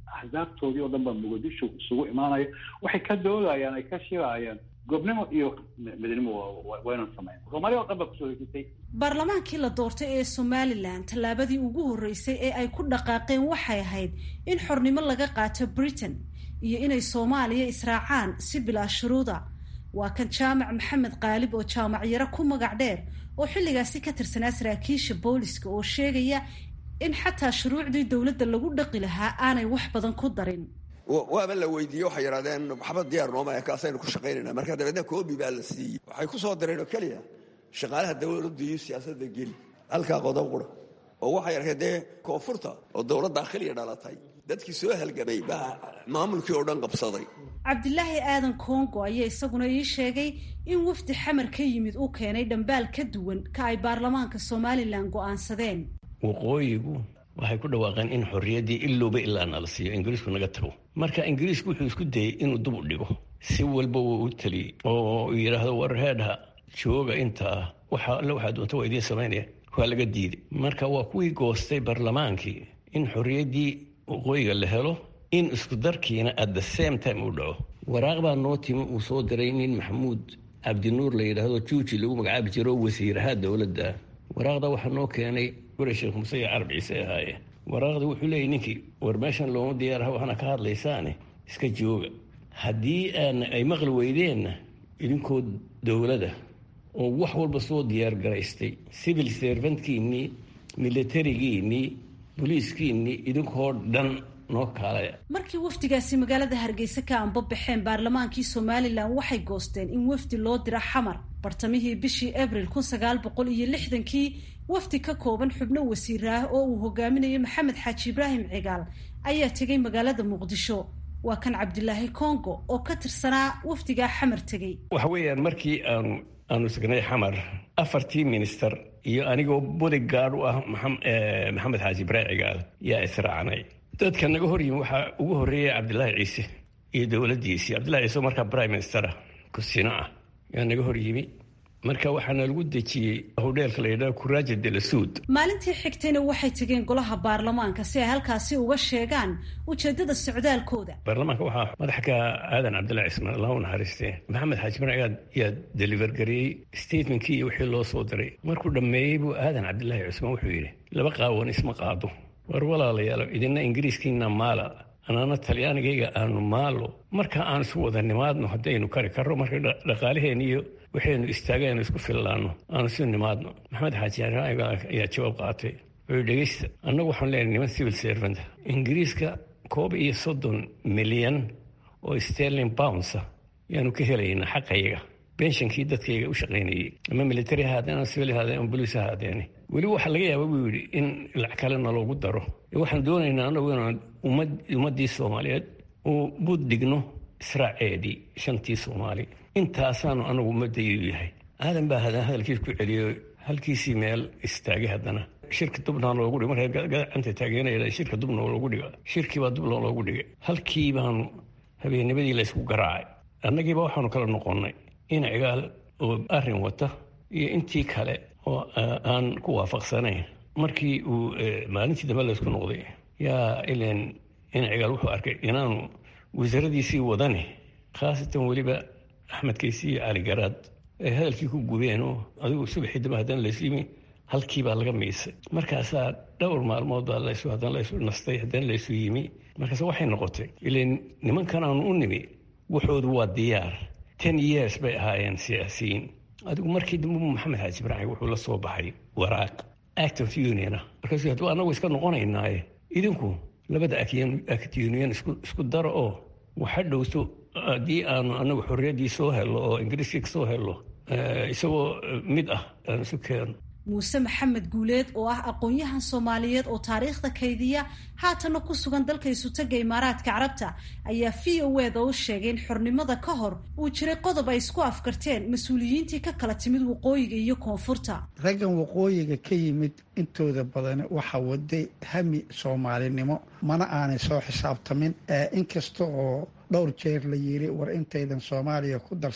axsaabtoodii oo dhan baa muqdisho isugu imaanaya waxay ka doodayaan ay ka shirayaan goobnimo iyo midnimo waynan sameyn soomaaliya oo dhan baa kusoo hesitay baarlamaankii la doortay ee somalilan tallaabadii ugu horreysay ee ay ku dhaqaaqeen waxay ahayd in xornimo laga qaato britain iyo inay soomaaliya israacaan si bilaa shuruuda waa kan jaamac maxamed qaalib oo jaamac yaro ku magac dheer oo xilligaasi ka tirsanaa saraakiisha booliska oo sheegaya in xataa shuruucdii dowladda lagu dhaqi lahaa aanay wax badan ku darin waaba la weydiiyey waxay yidhahdeen maxamed diyaar nooma kaasaynu ku shaqaynayna marka dabeedna koobi baa la siiyey waxay ku soo dareen oo keliya shaqaalaha dowladdu iyo siyaasadda geli halkaa qodob qura oo waxay arkeen dee koonfurta oo dowlad daakhiliya dhalatay dadkii soo halgamay baa maamulkii oo dhan qabsaday cabdilaahi aadan kongo ayaa isaguna ii sheegay in wafdi xamar ka yimid uu keenay dhambaal ka duwan ka ay baarlamaanka somalilan go'aansadeen waqooyigu waxay ku dhawaaqeen in xorriyaddii ilowba ilaa nala siiyo ingiriisku naga tago marka ingiriisku wuxuu isku dayey inuu dub u dhigo si walba wuu u teliyey oo yidhaahdo war heedha jooga intaa waxa alle waxaa doonta waa idiin samaynaya waa laga diiday marka waa kuwii goostay baarlamaankii in xorriyaddii waqooyiga la helo in isku darkiina at the same time uu dhaco waraaq baa noo timi uu soo diray nin maxamuud cabdinuur la yidhaahdo juuji lagu magacaabi jiro wasiiraha dowladda waraaqda waxaa noo keenay gure sheekh muse iyo carab ciise ahaaye waraaqda wuxuu leeyay ninkii war meeshan looma diyaaraha waxaana ka hadlaysaane iska jooga haddii aan ay maqli weydeenna idinkoo dowlada oo wax walba soo diyaar garaystay civil servantkiinnii militarigiinnii boliiskiinnii idinkoo dhan noo kaalaya markii wafdigaasi magaalada hargeysa ka anbabaxeen baarlamaankii somalilan waxay goosteen in wafdi loo dira xamar bartamihii bishii abril kun sagaal boqol iyo lixdankii wafdi ka kooban xubno wasiiraah oo uu hogaaminayo maxamed xaaji ibraahim cigaal ayaa tegay magaalada muqdisho waa kan cabdilaahi congo oo ka tirsanaa wafdigaa xamar tegey waxa weeyaan markii aanu aanu tagnay xamar afartii minister iyo anigoo bodygaard u ah maxamed xaaji ibraahim cigaal yaa israacnay dadka naga hor yimi waxaa ugu horreeyay cabdilaahi ciise iyo dowladdiisii cabdillahi ciise oo markaa prime ministera kusino ah yaa naga hor yimi marka waxaana lagu dejiyey hodheelka la yidhaha kuraaja de la suud maalintii xigtayna waxay tegeen golaha baarlamaanka si ay halkaasi uga sheegaan ujeeddada socdaalkooda baarlamaanka waxaa madax ka aadan cabdillahi cismaan allah u naxariistee maxamed xaaji marcigaad yaa deliver gareeyey statementkii iyo wixii loo soo diray markuu dhammeeyey buu aadan cabdillaahi cismaan wuxuu yidhi laba qaawan isma qaado war walaalayaal idina ingiriiskiina maala anaana talyaanigayga aanu maalo marka aan isu wada nimaadno haddaynu kari karro marka dhaqaalaheen iyo waxaynu istaagaynu isku fillaanno aanu isu nimaadno maxamed xaaji ayaa jawaab qaatay wuxuu dhegeysta annagu waxaan leenahay niman civil servant ingiriiska koob iyo soddon milyan oo sterling boundsa yaanu ka helaynaa xaqayaga benshankii dadkayga u shaqaynayey ama military ha haadeen ama civil haadeen ama boliis ha haadeene weliba waxaa laga yaaba buu yidhi in lacag kalena loogu daro waxaan doonaynaa anagu inaan ummad ummaddii soomaaliyeed uu bud dhigno israaceedii shantii soomaali intaasaanu anagu ummadaydu yahay aadan baa hadan hadalkiis ku celiyo halkiisii meel istaagay haddana shirka dubna loogu dhig markay gacanta taageeraya shirka dubna loogu dhiga shirkii baa dubna loogu dhigay halkii baanu habeennimadii laysku garaacay annagiiba waxaanu kala noqonnay in cigaal oo arrin wata iyo intii kale oo aan ku waafaqsanayn markii uu maalintii dambe laysku noqday yaa ilan in cigaal wuxuu arkay inaanu wasaaradiisii wadane khaasatan weliba axmed kaysi iyo cali garaad ay hadalkii ku gubeen oo adigu subaxii dambe haddana laysu yimi halkii baa laga miisay markaasaa dhowr maalmood baa laysu haddana laysu nastay haddana laysu yimi markaas waxay noqotay ilan nimankan aanu u nimi waxoodu waa diyaar ten years bay ahaayeen siyaasiyiin adigu markii dambe maxamed xaaji ibraahim wuxuu la soo baxay waraaq act of union ah markaasuu hadduu annagu iska noqonaynaaye idinku labada act union isku daro oo waxa dhowto haddii aanu anagu xorriyaddii soo hello oo ingiriiskii soo hello isagoo mid ah aan isu keeno muuse maxamed guuleed oo ah aqoon-yahan soomaaliyeed oo taariikhda kaydiya haatana ku sugan dalka isutaga imaaraadka carabta ayaa v o eda u sheegay in xornimada ka hor uu jiray qodob ay isku afkarteen mas-uuliyiintii ka kala timid waqooyiga iyo koonfurta raggan waqooyiga ka yimid intooda badan waxa waday hami soomaalinimo mana aanay soo xisaabtamin inkasta oo dhowr jeer la yiri war intaydan soomaaliya ku darsan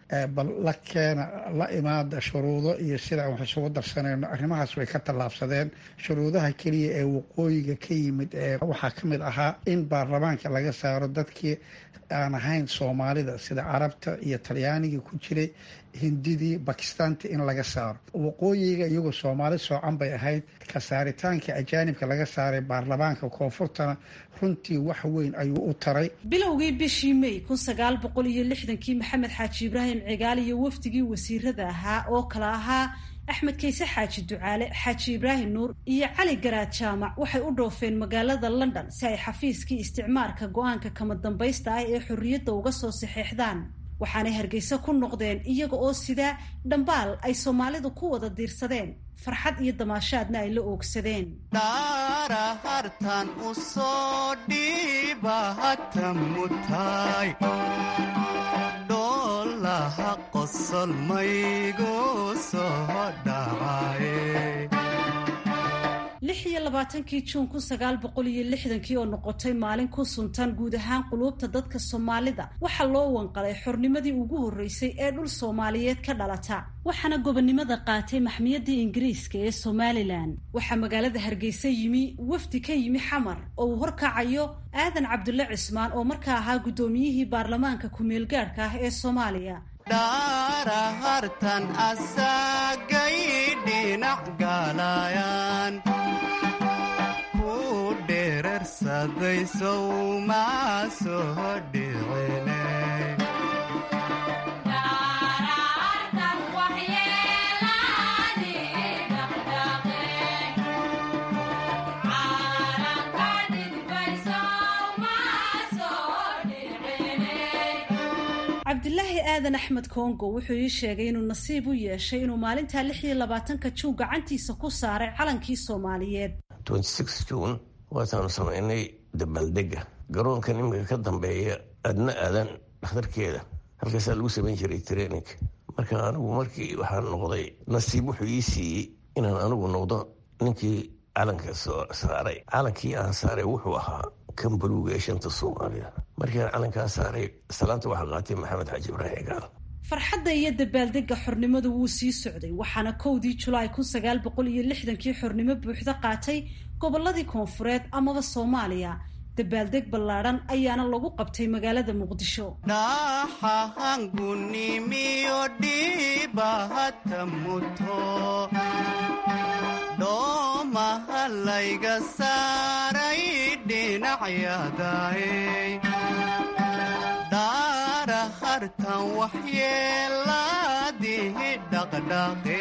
bal la keena la imaada shuruudo iyo sidaan wax isugu darsanayno arrimahaas way ka tallaabsadeen shuruudaha keliya ee waqooyiga ka yimid ee waxaa ka mid ahaa in baarlamaanka laga saaro dadkii aan ahayn soomaalida sida carabta iyo talyaanigii ku jiray hindidii bakistaanti in laga saaro waqooyiga iyagoo soomaali soocan bay ahayd ka saaritaanka ajaanibka laga saaray baarlamaanka koonfurtana runtii wax weyn ayuu u taray bilowgii bishii may kun sagaal boqol iyo lixdankii maxamed xaaji ibraahim cigaal iyo wafdigii wasiirada ahaa oo kale ahaa axmed kayse xaaji ducaale xaaji ibraahim nuur iyo cali garaad jaamac waxay u dhoofeen magaalada london si ay xafiiskii isticmaarka go-aanka kama dambaysta ah ee xorriyadda uga soo saxeexdaan waxaanay hargeysa ku noqdeen iyaga oo sidaa dhambaal ay soomaalidu ku wada diirsadeen farxad iyo damaashaadna ay la oogsadeen dhaarahartan u soo dhiibahata mutaay dhoolaha qosol maygu soo dhacaye lix iyo labaatankii juun kun sagaal boqol iyo lixdankii oo noqotay maalin ku suntan guud ahaan quluubta dadka soomaalida waxaa loo wanqalay xornimadii ugu horreysay ee dhul soomaaliyeed ka dhalata waxaana gobonnimada qaatay maxmiyadii ingiriiska ee somalilan waxaa magaalada hargeysa yimi wafdi ka yimi xamar oo uu horkacayo aadan cabdulle cismaan oo markaa ahaa guddoomiyihii baarlamaanka ku-meelgaadhka ah ee soomaaliya dhaarahartan asagay dhinac galayaan ku dherarsaday sowma soo dhicine cabdilaahi aadan axmed kongo wuxuu ii sheegay inuu nasiib u yeeshay inuu maalintaa lix iyo labaatanka juun gacantiisa ku saaray calankii soomaaliyeed juun waataanu samaynay dabaaldega garoonka nimanka ka dambeeya adna aadan dhakhtarkeeda halkaasaa lagu samayn jiray training marka anigu markii waxaan noqday nasiib wuxuu ii siiyey inaan anigu noqdo ninkii calanka saaray calankii aan saaray wuxuu ahaa kan buluuga ee shanta soomaaliya markiiaan calankaa saaray salaanta waxaa qaatay maxamed xaaji ibraahim gaal farxadda iyo dabaaldega xornimadu wuu sii socday waxaana kowdii julaay kun sagaal boqol iyo lixdankii xornimo buuxda qaatay gobolladii koonfureed amaba soomaaliya dabaaldeg ballaadhan ayaana lagu qabtay magaalada muqdisho dhaxahangunimiyo dhibahata muto dhoomaha layga saaray dhinacyadae dhaara hartan waxyeeladihi dhaqdhaqe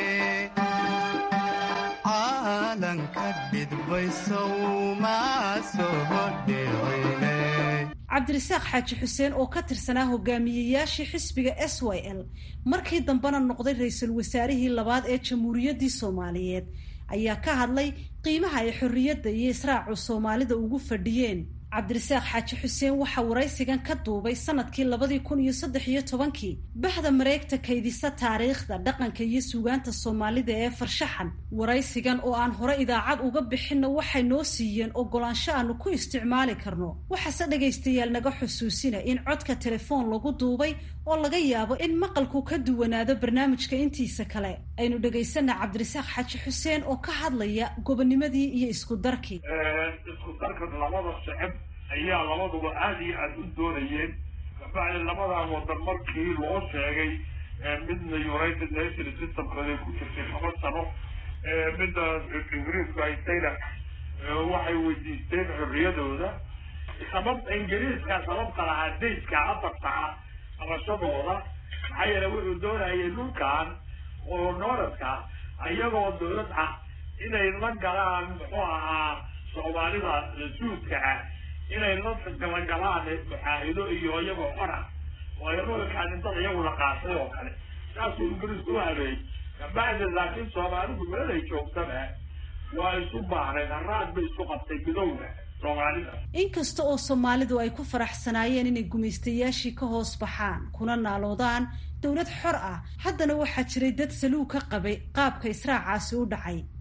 caalanka dhidbaysowma soo dhicine cabdirasaaq xaaji xuseen oo ka tirsanaa hogaamiyeyaashii xisbiga s y l markii dambena noqday ra-iisul wasaarihii labaad ee jamhuuriyaddii soomaaliyeed ayaa ka hadlay qiimaha ay xorriyadda iyo israacu soomaalida ugu fadhiyeen cabdirasaaq xaaji xuseen waxaa waraysigan ka duubay sanadkii labadii kun iyo saddex iyo tobankii bahda mareegta kaydisa taariikhda dhaqanka iyo suugaanta soomaalida ee farshaxan waraysigan oo aan hore idaacad uga bixinna waxay noo siiyeen ogolaansho aanu ku isticmaali karno waxaase dhagaystayaal naga xusuusina in codka telefoon lagu duubay oo laga yaabo in maqalku ka duwanaado barnaamijka intiisa kale aynu dhegaysana cabdirasaaq xaaji xuseen oo ka hadlaya gobonimadii iyo isku darkii ayaa labaduba aada iyo aada u doonayeen kabacdi labadan wadan markii loo sheegay midna united nation systemkooday ku jirtay laba sano midda ingiriisku haystayna waxay weydiisteen xorriyadooda sababta ingiriiska sababta lahaa dayska afarta ah qabashadooda maxaa yeele wuxuu doonayay dhulkan oo nooradka iyagoo dowlad ah inay la galaan muxuu ahaa soomaalida suudka ah inay la galagalaan muxaahido iyo iyagoo xora oo ayadookaan dad iyagu la qaatay oo kale saasuu ingiriisku u habeeyey kabacdi laakiin soomaalidu meelay joogtaba waa isu baahnayd haraad bay isku qabtay midowda soomaalida inkasta oo soomaalidu ay ku faraxsanaayeen inay gumaystayaashii ka hoos baxaan kuna naaloodaan dowlad xor ah haddana waxaa jiray dad saluug ka qabay qaabka israacaasi u dhacay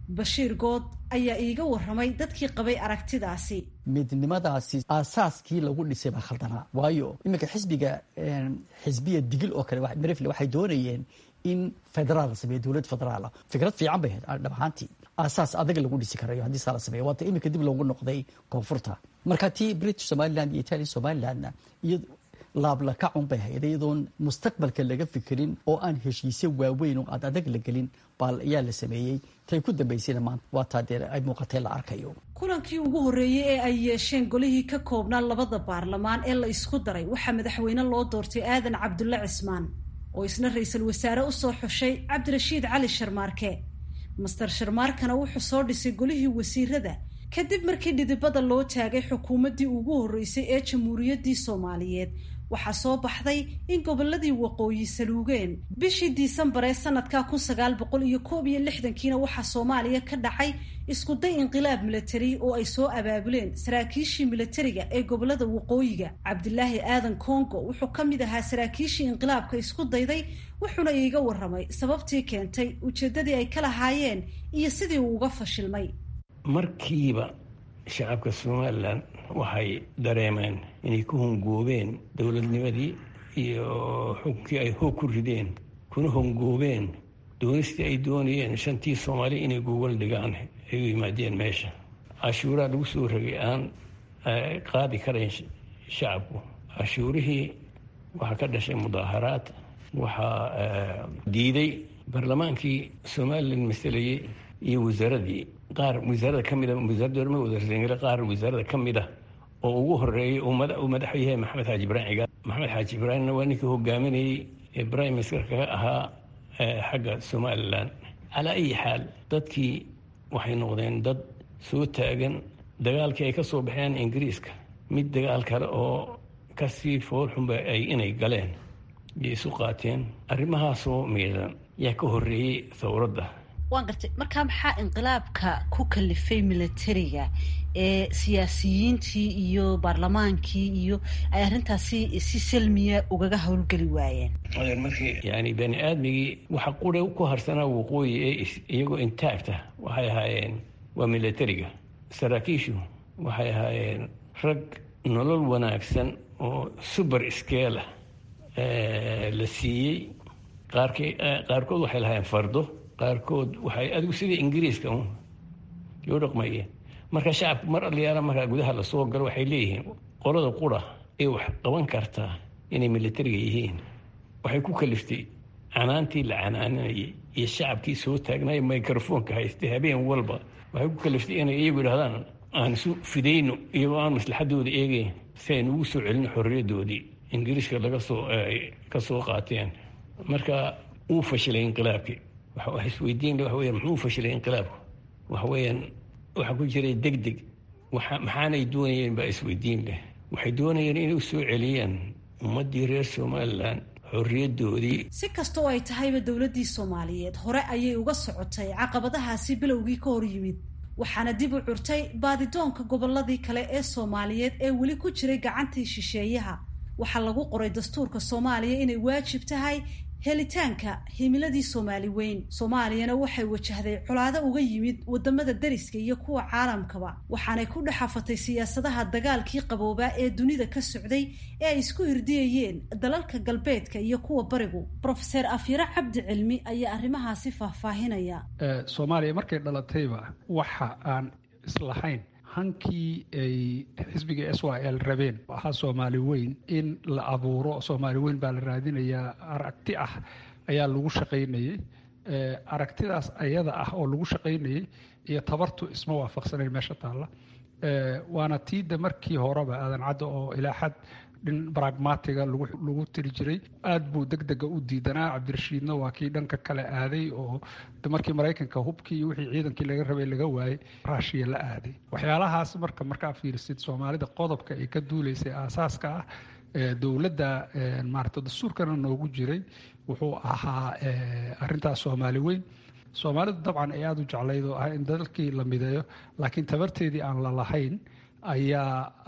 bashiir good ayaa iiga waramay dadkii qabay aragtidaasi midnimadaasi aasaaskii lagu dhisay baa khaldanaa waayo iminka xisbiga xisbiya digil oo kale merefle waxay doonayeen in federaal la sameeyo dowlad federaala fikrad fiican bay ahayd dhab ahaantii aasaas adag lagu dhisi karayo haddii saa la sameeyo waata iminka dib loogu noqday koonfurta marka tii british somaliland iyo italian somalilandna iyo laablakacun bay ahayd iyadoon mustaqbalka laga fikirin oo aan heshiisyo waaweyn oo aad adag la gelin baal ayaa la sameeyey tay ku dambaysayna maanta waa taa dee ay muuqatee la arkayo kulankii ugu horreeyey ee ay yeesheen golihii ka koobnaa labada baarlamaan ee la isku daray waxaa madaxweyne loo doortay aadan cabdulle cismaan oo isna ra-iisul wasaare usoo xushay cabdirashiid cali sharmaarke master sharmaarkana wuxuu soo dhisay golihii wasiirada kadib markii dhidibada loo taagay xukuumaddii ugu horreysay ee jamhuuriyaddii soomaaliyeed waxaa soo baxday in gobolladii waqooyi saluugeen bishii diisembar ee sanadka kun sagaal boqol iyo koob iyo lixdankiina waxaa soomaaliya ka dhacay iskuday inqilaab milatari oo ay soo abaabuleen saraakiishii milatariga ee gobolada waqooyiga cabdilaahi aadan congo wuxuu ka mid ahaa saraakiishii inqilaabka isku dayday wuxuuna iiga waramay sababtii keentay ujeeddadii ay ka lahaayeen iyo sidii uu uga fashilmay markiiba shacabka somalilan waxay dareemeen inay ku hongoobeen dowladnimadii iyo xukunkii ay hoog ku rideen kuna hongoobeen doonistii ay doonayeen shantii soomaali inay gogol dhigaan ay u yimaadeen meesha cashuuraa lagu soo rogay aan qaadi karayn shacabku cashuurihii waxaa ka dhashay mudaaharaad waxaa diiday barlamaankii somalilan masalayey iyo wasaaradii qaar wasaarada ka mida wasaaradda wadarsengale qaar wasaarada ka mid ah oo ugu horeeyay uu madaxu yahay maxamed xaaji ibraahim cigaal maxamed xaaji ibraahimna waa ninkii hogaaminayey ee prime ministerka ka ahaa xagga somalilan calaa ayi xaal dadkii waxay noqdeen dad soo taagan dagaalkii ay ka soo baxeen ingiriiska mid dagaal kale oo kasii foolxunba ay inay galeen iyo isu qaateen arrimahaasoo miidan yaa ka horreeyey thawradda waan gartay markaa maxaa inqilaabka ku kalifay milatariga ee siyaasiyiintii iyo baarlamaankii iyo ay arrintaasi si salmiya ugaga howlgeli waayeen markii yani bani aadmigii waxa qura ku harsanaa waqooyi ee iyagoo intaagta waxay ahaayeen waa milatariga saraakiishu waxay ahaayeen rag nolol wanaagsan oo suber scala la siiyey qaark qaarkood waxay lahaayeen fardo qaarkood waxay adigu sidii ingiriiska loo dhaqmayeen marka shacabku mar aliyaala markaa gudaha lasoo galo waxay leeyihiin qolada qura ee wax qaban kartaa inay milatariga yihiin waxay ku kaliftay canaantii la canaananayay iyo shacabkii soo taagnay microfoonka haystay habeen walba waxay ku kaliftay inay iyagu yidhahdaan aan isu fidayno iyagoo aan maslaxadooda eegeyn si aynu ugu soo celino xorriyaddoodii ingiriiska laga soo ka soo qaateen marka uu fashilay inqilaabkii isweydiin waxa weyan muxuu fashilay inqilaabku waxa weeyaan waxaa ku jiray deg deg maxaanay doonayeen baa isweydiin leh waxay doonayeen inay u soo celiyaan ummaddii reer somalilan xorriyaddoodii si kastoo ay tahayba dowladdii soomaaliyeed hore ayay uga socotay caqabadahaasi bilowgii ka hor yimid waxaana dib u curtay baadidoonka gobolladii kale ee soomaaliyeed ee weli ku jiray gacantii shisheeyaha waxaa lagu qoray dastuurka soomaaliya inay waajib tahay helitaanka himiladii soomaali weyn soomaaliyana waxay wajahday colaado uga yimid wadamada dariska iyo kuwa caalamkaba waxaanay ku dhexafatay siyaasadaha dagaalkii qaboobaa ee dunida ka socday ee ay isku hirdiyayeen dalalka galbeedka iyo kuwa barigu rofeser afyare cabdi cilmi ayaa arrimahaasi faahfaahinaya soomaaliya markay dhalatayba waxa aan islahayn hankii ay xisbiga s y l rabeen ahaa soomaali weyn in la abuuro soomaali weyn baa la raadinayaa aragti ah ayaa lagu shaqaynayey aragtidaas ayada ah oo lagu shaqaynayey iyo tabartu isma waafaqsanayn meesha taalla waana tiida markii horeba aadan cadda oo ilaa xad dhin bragmatiga lagu tiri jiray aad buu deg dega u diidanaa cabdirashiidna waa kii dhanka kale aaday oo markii maraykanka hubkii iyo wixii ciidankii laga rabay laga waayey raashiya la aaday waxyaalahaas marka markaa fiirisid soomaalida qodobka ay ka duuleysay aasaaska ah dowladda maarata dastuurkana noogu jiray wuxuu ahaa arintaas soomaali weyn soomaalidu dabcan ay aada u jeclayd oo ah in dalkii la mideeyo laakiin tabarteedii aan la lahayn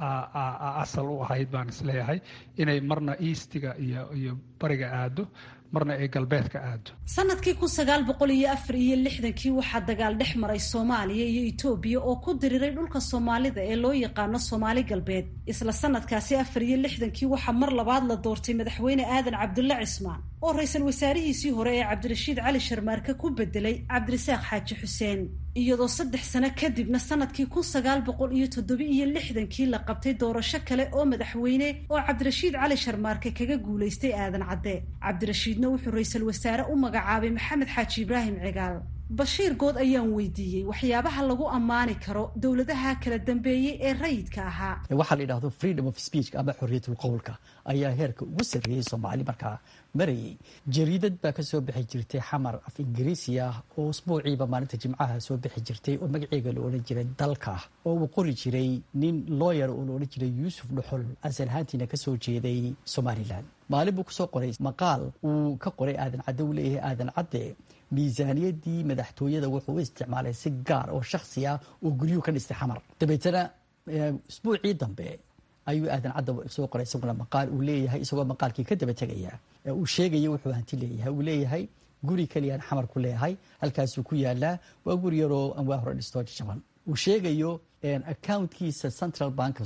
ayaa asal u ahayd baan isleeyahay inay marna eastiga iyo iyo bariga aado marna ay galbeedka aado sanadkii kun sagaal boqol iyo afar iyo lixdankii waxaa dagaal dhex maray soomaaliya iyo etoobiya oo ku diriiray dhulka soomaalida ee loo yaqaano soomaali galbeed isla sanadkaasi afar iyo lixdankii waxaa mar labaad la doortay madaxweyne aadan cabdulle cismaan oo ra-iisul wasaarihiisii hore ee cabdirashiid cali sharmaarke ku bedelay cabdirasaaq xaaji xuseen iyadoo saddex sano kadibna sanadkii kun sagaal boqol iyo toddoba iyo lixdankii la qabtay doorasho kale oo madaxweyne oo cabdirashiid cali sharmaarke kaga guulaystay aadan cadde cabdirashiidna wuxuu ra-iisul wasaare u magacaabay maxamed xaaji ibraahim cigaal bashiir good ayaan weydiiyey waxyaabaha lagu ammaani karo dowladaha kala dambeeyey ee rayidka ahaa waxaa la yidhahdo freedom of speech ama xorriyatul qowlka ayaa heerka ugu sarreeyey soomaali markaa marayay jariidad baa ka soo bixi jirtay xamar af ingiriisi ah oo usbuuciiba maalinta jimcaha soo bixi jirtay oo magaceega la odhan jiray dalka oo uu qori jiray nin looyar oo la odhan jiray yuusuf dhuxul asal ahaantiina kasoo jeeday somalilan maalin buu kusoo qoray maqaal uu ka qoray aadan cadde uu leeyahay aadan cadde miisaaniyadii madaxtooyada wuxuu u isticmaalay si gaar oo shaksi ah oo guryuhu ka dhistay xamar dabeetana usbuucii dambe ayuu aadan cadda soo qoray isaguna maqaal uu leeyahay isagoo maqaalkii ka daba tegaya uu sheegaya wuxuu hanti leeyahay uu leeyahay guri keliyaan xamar ku leeyahay halkaasuu ku yaalaa waa guri yaroo anwaa hore dhistoo jaban uu sheegayo accountkiisa central banka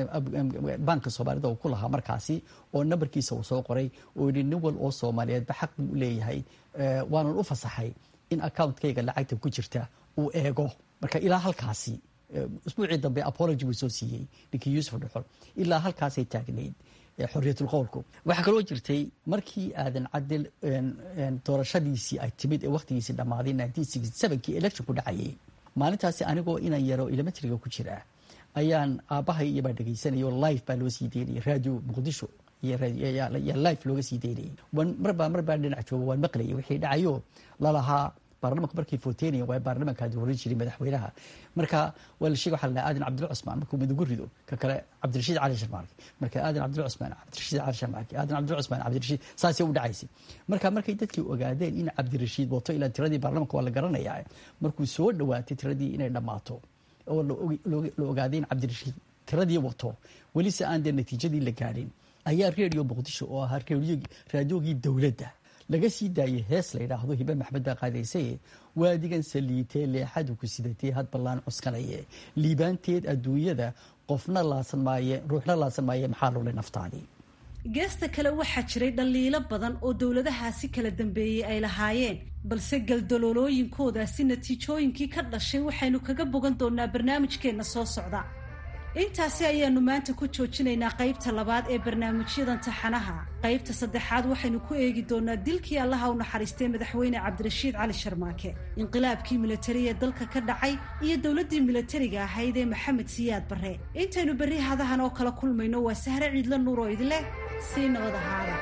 banka soomaalida uu ku lahaa markaasi oo nambarkiisa uu soo qoray oo yidhi nin wal oo soomaaliyeedba xaq buu u leeyahay waanan u fasaxay in accountkayga lacagta ku jirta uu eego marka ilaa halkaasi usbuucii dambe apology buu soo siiyey ninkii yuusuf dhuxol ilaa halkaasay taagnayd xorriyatul qowlku waxaa kaloo jirtay markii aadan cadel doorashadiisii ay timid ee wakhtigiisii dhammaaday kii election ku dhacayay maalintaasi anigoo inan yaro elementriga ku jira ayaan aabbahay iyobaa dhegaysanaya oo life baa loo sii daynayay radio muqdisho yaa life looga sii daynayay marbaa marbaa dhinac jooga waan maqlayay wixii dhacayo lalahaa baarlamanku markay footeynayan waa baarlamankaa dooran jiray madaxweynaha marka waa la sheega waxa la aadan cabdilla cusmaan markuu mid ugu rido ka kale cabdirashiid cali sharmaarki marka aadan cabdilla cusmaan cabdirashiid cali sharmaarki aadan cabdilla cusmaan cabdirashiid saasay u dhacaysay marka markay dadkii ogaadeen in cabdirashiid wato ilaa tiradii baarlamanka waa la garanayaa markuu soo dhawaatay tiradii inay dhammaato oo la ogaaday in cabdirashiid tiradii wato weli se aan dee natiijadii la gaadhin ayaa redio muqdisho oo ahaa raadiogii dowladda laga sii daayay hees la yidhaahdo hibe maxmed baa qaadaysaye waadigan saliitee leexadu ku sidatee had ballaan cuskanaye liibaanteed adduunyada qofna laasan maaye ruuxna laasan maaye maxaa lulay naftaadii geesta kale waxaa jiray dhaliilo badan oo dowladahaasi kala dambeeyey ay lahaayeen balse galdaloolooyinkoodaasi natiijooyinkii ka dhashay waxaynu kaga bogan doonaa barnaamijkeenna soo socda intaasi ayaanu maanta ku joojinaynaa qaybta labaad ee barnaamijyadan taxanaha qaybta saddexaad waxaynu ku eegi doonaa dilkii allaha u naxariistay madaxweyne cabdirashiid cali sharmaake inqilaabkii militari ee dalka ka dhacay iyo dowladdii militariga ahayd ee maxamed siyaad barre intaynu berri hadahan oo kala kulmayno waa sahre ciidla nuur oo idin leh sii nabad ahaada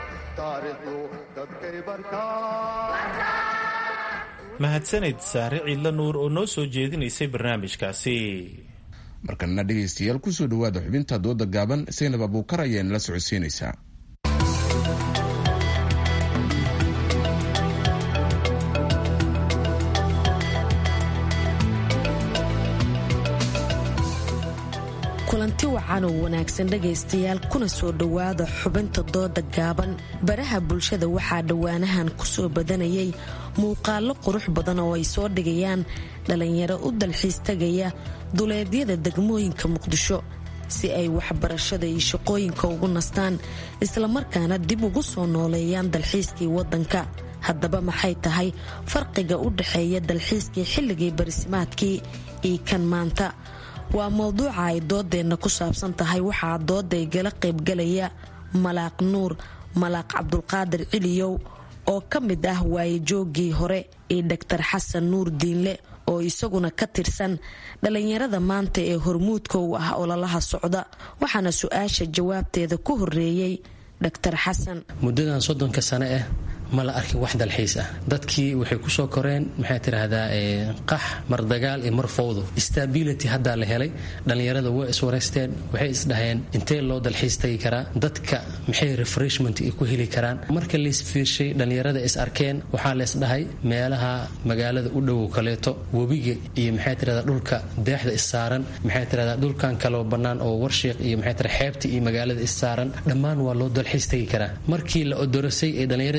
mahadsaned saare ciidla nuur oo noo soo jeedinaysay barnaamijkaasi markanna dhegaystayaal kusoo dhowaada xubinta dooda gaaban saynab abuukar ayaa nala socodsiinaysaa kulanti wacan oo wanaagsan dhegaystayaal kuna soo dhowaada xubinta dooda gaaban baraha bulshada waxaa dhowaanahan kusoo badanayay muuqaallo qurux badan oo ay soo dhigayaan dhallinyaro u dalxiis tagaya duleedyada degmooyinka muqdisho si ay waxbarashada iyo shaqooyinka ugu nastaan islamarkaana dib ugu soo nooleeyaan dalxiiskii waddanka haddaba maxay tahay farqiga u dhexeeya dalxiiskii xilligii barisimaadkii iyo kan maanta waa mowduuca ay doodeenna ku saabsan tahay waxaa dooday gala qaybgalaya malaaq nuur malaaq cabdulqaadir ciliyow oo ka mid ah waayejooggii hore iyo dhaktar xasan nuur diinle oo isaguna ka tirsan dhallinyarada maanta ee hormuudka u ah ololaha socda waxaana su-aasha jawaabteeda ku horeeyey dhaktar xasan muddadan soddonka sane ah ma la arkin wax dalxiis ah dadkii waxay kusoo koreen maxay tidhaahdaa qax mar dagaal iyo mar fowdo stability haddaa la helay dhallinyarada way iswareysteen waxay isdhaheen intee loo dalxiis tagi karaa dadka maxay refreshment ku heli karaan marka laisfiirshay dhallinyarada is arkeen waxaa leesdhahay meelaha magaalada u dhowow kaleeto webiga iyo maxay tidhahdaa dhulka deexda issaaran maxay tidhahdaa dhulkan kaloo bannaan oo warshiiq iyo maxay tidhahdaa xeebta iyo magaalada issaaran dhammaan waa loo dalxiis tagi karaa markii la odorasay ee dhallinyarada is arkeen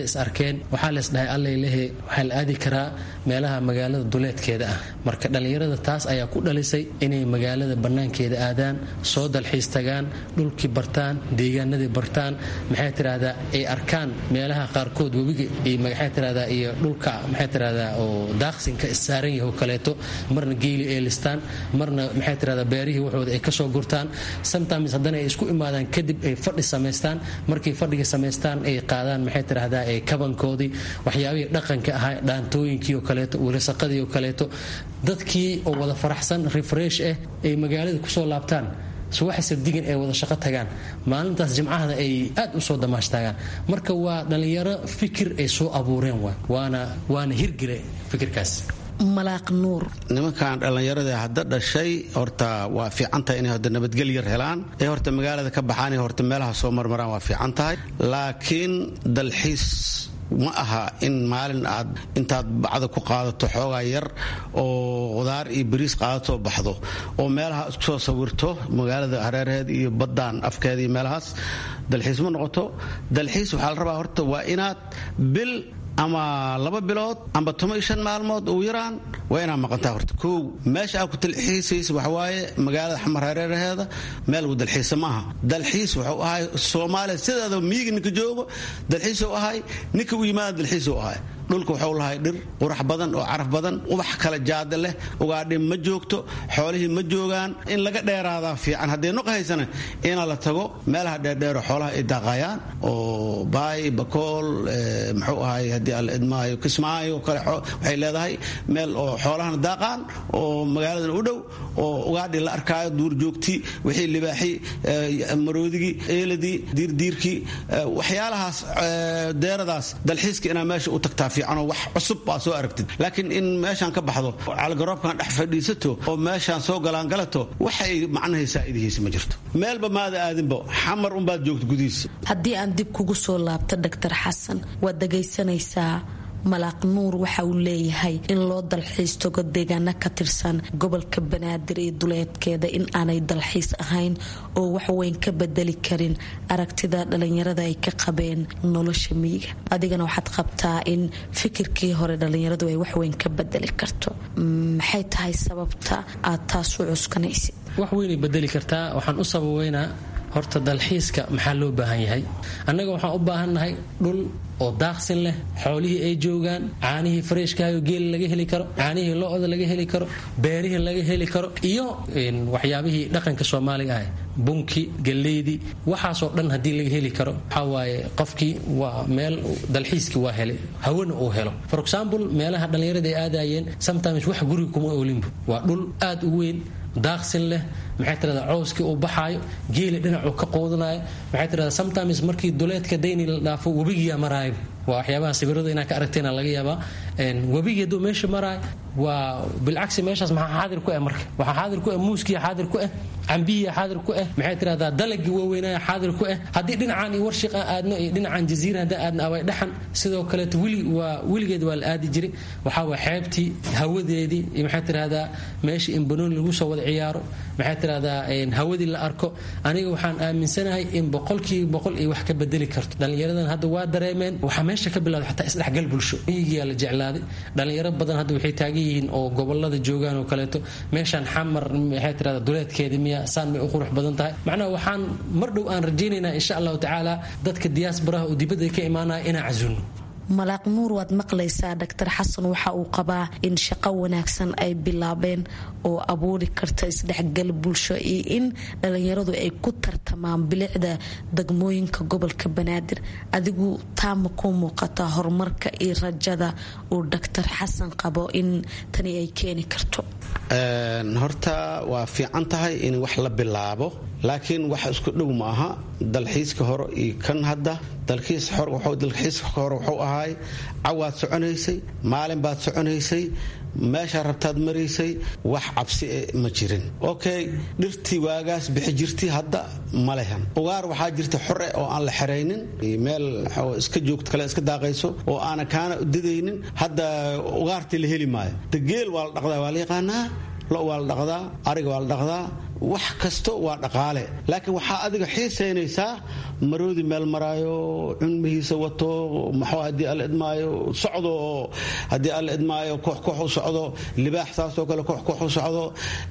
arkeen waxaa lees dhahay allailehe waxaa la aadi karaa meelaha magaalada duleedkeeda ah marka dhallinyarada taas ayaa ku dhalisay inay magaalada bannaankeeda aadaan soo dalxiis tagaan dhulkii bartaan deegaanadii bartaan maxay tirahdaa ay arkaan meelaha qaarkood webiga iyo maxay tirahdaa iyo dhulka maxay tirahdaa oo daaqsinka issaaran yahay oo kaleeto marna geeli ay listaan marna maxay tirahdaa beerihii waxooda ay kasoo gurtaan sometimes haddana ay isku imaadaan kadib ay fadhi samaystaan markay fadhiga samaystaan ay qaadaan maxay tirahdaa ee kabankoodii waxyaabihii dhaqanka ahaa dhaantooyinkii oo kaleeto wilasaqadii oo kaleeto dadkii oo wada faraxsan refresh ah ay magaalada kusoo laabtaan subaxa sabdigan ay wada shaqo tagaan maalintaas jimcahada ay aad u soo damaashtaagaan marka waa dhallinyaro fikir ay soo abuureen waana waana hirgile fikirkaas malaaq nuur nimankan dhallinyarada hadda dhashay horta waa fiican tahay inay horta nabadgel yar helaan ee horta magaalada ka baxaan horta meelaha soo marmaraan waa fiican tahay laakiin dalxiis ma aha in maalin aad intaad bacda ku qaadato xoogaa yar oo qudaar iyo bariis qaadatoo baxdo oo meelaha isku soo sawirto magaalada hareeraheed iyo baddaan afkeeda iyo meelahaas dalxiis ma noqoto dalxiis waxaa la rabaa horta waa inaad bil ama laba bilood amba toban iyo shan maalmood ugu yaraan waa inaad maqantaa horta kow meesha aad ku dalxiisaysa waxawaaye magaalada xamar hareeraheeda meel lagu dalxiisa maaha dalxiis wuxuu ahay soomaaliya sideeda miyiga ninka joogo dalxiisuu ahay ninka u yimaada dalxiisuu ahay dhulka waxuu lahay dhir qurax badan oo caraf badan ubax kala jaada leh ugaadhi ma joogto xoolihii ma joogaan in laga dheeraadaa fiican haddee nuqa haysana ina la tago meelaha dheerdheero xoolaha ay daaqayaan oo baay bakool muxuu ahay haddii alla idmaayo kismaayo kale waxay leedahay meel oo xoolahana daaqaan oo magaaladana u dhow oo ugaadhi la arkaayo duurjoogtii wixii libaaxi maroodigii eeladii diirdiirkii waxyaalahaas deeradaas dalxiiska inaa meesha u tagtaa fiicanoo wax cusub baa soo aragtid laakiin in meeshaan ka baxdo caligaroobkan dhex fadhiisato oo meeshaan soo galaangalato waxay macnahaysaa idihiisa ma jirto meelba maada aadinba xamar unbaad joogto gudihiisa haddii aan dib kugu soo laabto doctor xasan waad dhagaysanaysaa malaaq nuur waxa uu leeyahay in loo dalxiis tago deegaano ka tirsan gobolka banaadir iyo duleedkeeda in aanay dalxiis ahayn oo waxweyn ka bedeli karin aragtida dhalinyarada ay ka qabeen nolosha miyiga adigana waxaad qabtaa in fikirkii hore dhalinyaradu ay waxweyn ka bedeli karto maxay tahay sababta aad taas u cuskanaysid wax weynay bedeli kartaa waxaan u sababeynaa horta dalxiiska maxaa loo baahan yahay annaga waxaan u baahannahay dhul oo daaqsin leh xoolihii ay joogaan caanihii fareeshkahayo geela laga heli karo caanihii lo-da laga heli karo beerihii laga heli karo iyo waxyaabihii dhaqanka soomaaliga ah bunki galleydii waxaasoo dhan haddii laga heli karo waxaa waaye qofkii waa meel dalxiiskii waa helay hawana uu helo for example meelaha dhallinyarada ay aadayeen sometimes wax guriga kuma oolinbu waa dhul aad u weyn daaqsin leh maxay tirahdaa cowskii uu baxaayo geeli dhinacuu ka quudanayo maxay tirahdaa sometimes markii duleedka dayni la dhaafo webigiyaa maraayo waa waxyaabaha sawirada inaa ka aragtayna laga yaabaa webigii hadduu meesha maraayo waa bilcagsi meeshaas maxaa xaadir ku ah marka waxaa xaadir ku ah muuskiya xaadir ku ah cambihiya xaadir ku ah maxay tirahdaa dalagii waaweynaya xaadir ku ah haddii dhinacaan iyo warshiq aan aadno iyo dhinacan jaziira haddaan aadno away dhaxan sidoo kaleeto wili waa weligeed waa la aadi jiray waxaa waa xeebtii hawadeedii iyo maxay tirahdaa meesha in banooni lagu soo wada ciyaaro maxay tirahdaa hawadii la arko aniga waxaan aaminsanahay in boqolkiiba boqol iyo wax ka bedeli karto dhallinyaradan hadda waa dareemeen waxaa meesha ka bilawda xataa isdhexgal bulsho miyigiyaa la jeclaaday dhallinyaro badan hadda waxay taagan yihiin oo gobolada joogaan oo kaleeto meeshaan xamar maxay tirahdaa duleedkeedii miya saan may u qurux badan tahay macnaha waxaan mar dhow aan rajaynaynaa insha allahu tacaala dadka diyaasbaraha oo dibadda ka imaanaya inaan casuulno malaaq nuur waad maqlaysaa doctor xasan waxa uu qabaa in shaqo wanaagsan ay bilaabeen oo abuuri karta isdhexgal bulsho iyo in dhalinyaradu ay ku tartamaan bilicda degmooyinka gobolka banaadir adigu taama ku muuqataa horumarka iyo rajada uu doctor xasan qabo in tani ay keeni karto horta waa fiican tahay in wax la bilaabo laakiin wax isku dhow ma aha dalxiiska hore iyo kan hadda dalxiiska hore wuxuu ahaay cawaad soconaysay maalin baad soconaysay meeshaa rabtaad maraysay wax cabsi e ma jirin okay dhirtii waagaas bixi jirtay hadda ma lehan ugaar waxaa jirta xore oo aan la xeraynin meel iska joogto kale iska daaqayso oo aana kaana didaynin hadda ugaartii la heli maayo degeel waa la dhaqdaa waa la yaqaanaa lo waa la dhaqdaa ariga waa la dhaqdaa wax kasto waa dhaqaale laakiin waxaa adiga xiisaynaysaa maroodi meel maraayo cunmihiisa wato maxuu haddii alla idmaayo socdo oo haddii alla idmaayo koox koox u socdo libaax saasoo kale koox koox u socdo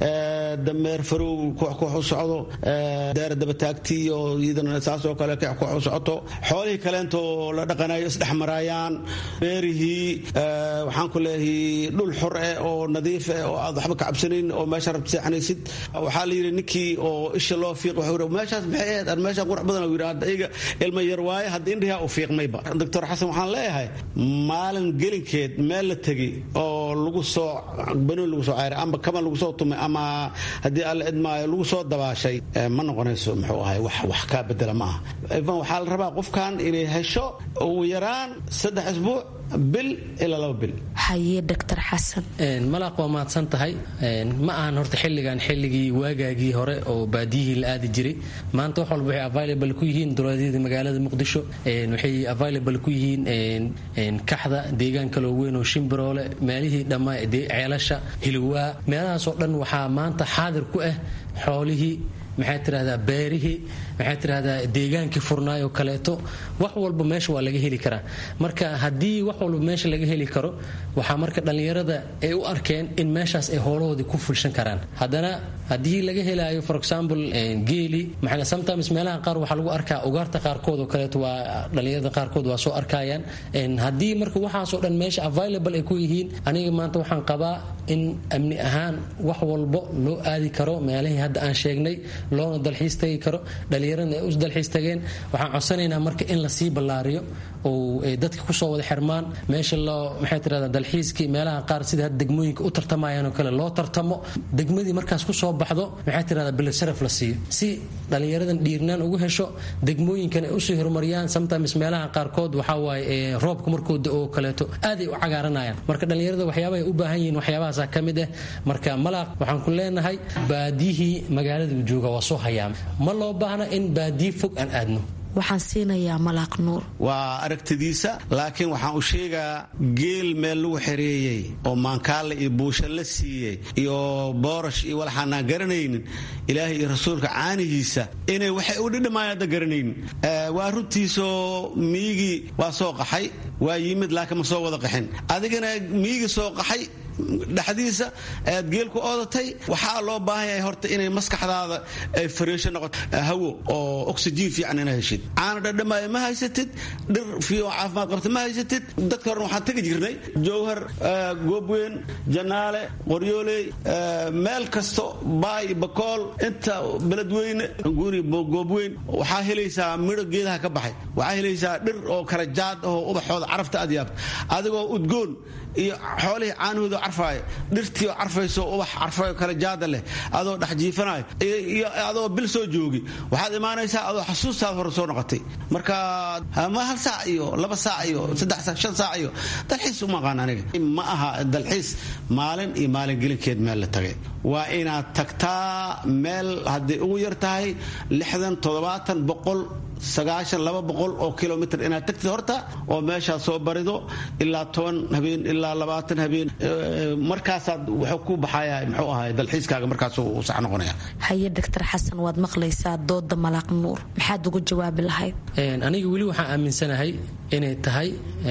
dameer farow koox koox u socdo deera dabataagti iyo iyadana saasoo kale koox koox u socoto xoolihii kaleentoo la dhaqanayo isdhex maraayaan beerihii waxaan ku leeyahay dhul xor eh oo nadiif eh oo aad waxba ka cabsanayn oo meesha rabta seexanaysid waxaa la yidhi ninkii oo isha loo fiiq wuxuu yidhi meeshaas maxay ahayd aan meeshaan qurux badan uu yidhi hadda iyaga ilma yar waaye hadda indhihaa u fiiqmayba doctor xasan waxaan leeyahay maalin gelinkeed meel la tegi oo lagu soo banoon lagu soo cayray amba kaban lagu soo tumay ama haddii alla idmaayo lagu soo dabaashay ma noqonayso muxuu ahay wax wax kaa bedela ma aha ivan waxaa la rabaa qofkan inay hesho ugu yaraan saddex isbuuc bil ilaa laba bil haye doctor xasan malaaq waa mahadsan tahay ma ahan horta xilligan xilligii waagaagii hore oo baadiyihii la aadi jiray maanta wax walba waxay available ku yihiin duleedyada magaalada muqdisho waxay available ku yihiin kaxda deegaan kaloo weyn oo shimbiroole meelihii dhammaa ceelasha hilwaa meelahaasoo dhan waxaa maanta xaadir ku ah xoolihii maxay tirahdaa beerihii maxay tirahdaa deegaankii furnaayoo kaleeto wax walba meesha waa laga heli karaa marka haddii wax walba meesha laga heli karo waxaa marka dhallinyarada ay u arkeen in meeshaas ay hoolahoodii ku fulshan karaan haddana haddii laga helaayo for example geeli maxaa sometimes meelaha qaar waxaa lagu arkaa ugaarta qaarkood oo kaleeto waa dhallinyarada qaarkood waa soo arkayaan haddii marka waxaasoo dhan meesha available ay ku yihiin aniga maanta waxaan qabaa in amni ahaan wax walbo loo aadi karo meelihii hadda aan sheegnay loona dalxiis tagi karo dhallinyaradna ay u dalxiis tageen waxaan codsanaynaa marka in lasii ballaariyo oo ay dadka kusoo wada xirmaan meesha loo maxay tirahdaa dalxiiskii meelaha qaar sida hadda degmooyinka u tartamayaan oo kale loo tartamo degmadii markaas kusoo baxdo maxay tirahdaa bilisaraf la siiyo si dhallinyaradan dhiirnaan ugu hesho degmooyinkan ay usii horumariyaan sometimes meelaha qaarkood waxaa waaye roobka markooda oo kaleeto aaday u cagaaranayaan marka dhallinyarada waxyaabaha ay u baahan yihiin waxyaabahaasa ka mid ah marka malaaq waxaan ku leenahay baadiyihii magaalada uu jooga waa soo hayaama ma loo baahna in baadiyi fog aan aadno waxaan siinayaa malaaq nuur waa aragtidiisa laakiin waxaan u sheegaa geel meel lagu xereeyey oo maankaale iyo buusha la siiyey iyo boorash iyo walaxaanaan garanaynin ilaahay iyo rasuulka caanihiisa inay waxay u dhidhamaan hadda garanaynin waa runtiisoo miigii waa soo qaxay waa yimid laakiin ma soo wada qaxin adigana miigii soo qaxay dhexdiisa aad geel ku oodatay waxaa loo baahan yahay horta inay maskaxdaada ay fariisho noqoto hawo oo oxygen fiican ina heshid caana dhadhamaayo ma haysatid dhir fiioo caafimaad qabta ma haysatid dadka horena waxaan tegi jirnay jowhar goobweyn janaale qoryooley meel kasto baay bakool inta beledweyne guri goobweyn waxaa helaysaa midho geedaha ka baxay waxaa helaysaa dhir oo kala jaad oo ubaxooda carafta aad yaabta adigoo udgoon iyo xoolihii caanahooda carfaayo dhirtii oo carfayso ubax carfayo kale jaada leh adoo dhex jiifanayo iyo adoo bil soo joogi waxaad imaanaysaa adoo xasuustaada hore soo noqotay marka ma hal saac iyo laba saac iyo saddex saac shan saac iyo dalxiis uma aqaan aniga ma aha dalxiis maalin iyo maalin gelinkeed meel la tagay waa inaad tagtaa meel hadday ugu yar tahay lixdan toddobaatan boqol sagaashan laba boqol oo kilomitr inaad tagtid horta oo meeshaad soo barido ilaa toban habeen ilaa labaatan habeen markaasaad wuxuu ku baxaya muxuu ahay dalxiiskaaga markaasuu sax noqonaya haye doctor xasan waad maqlaysaa dooda malaaq nuur maxaad ugu jawaabi lahayd aniga weli waxaan aaminsanahay inay tahay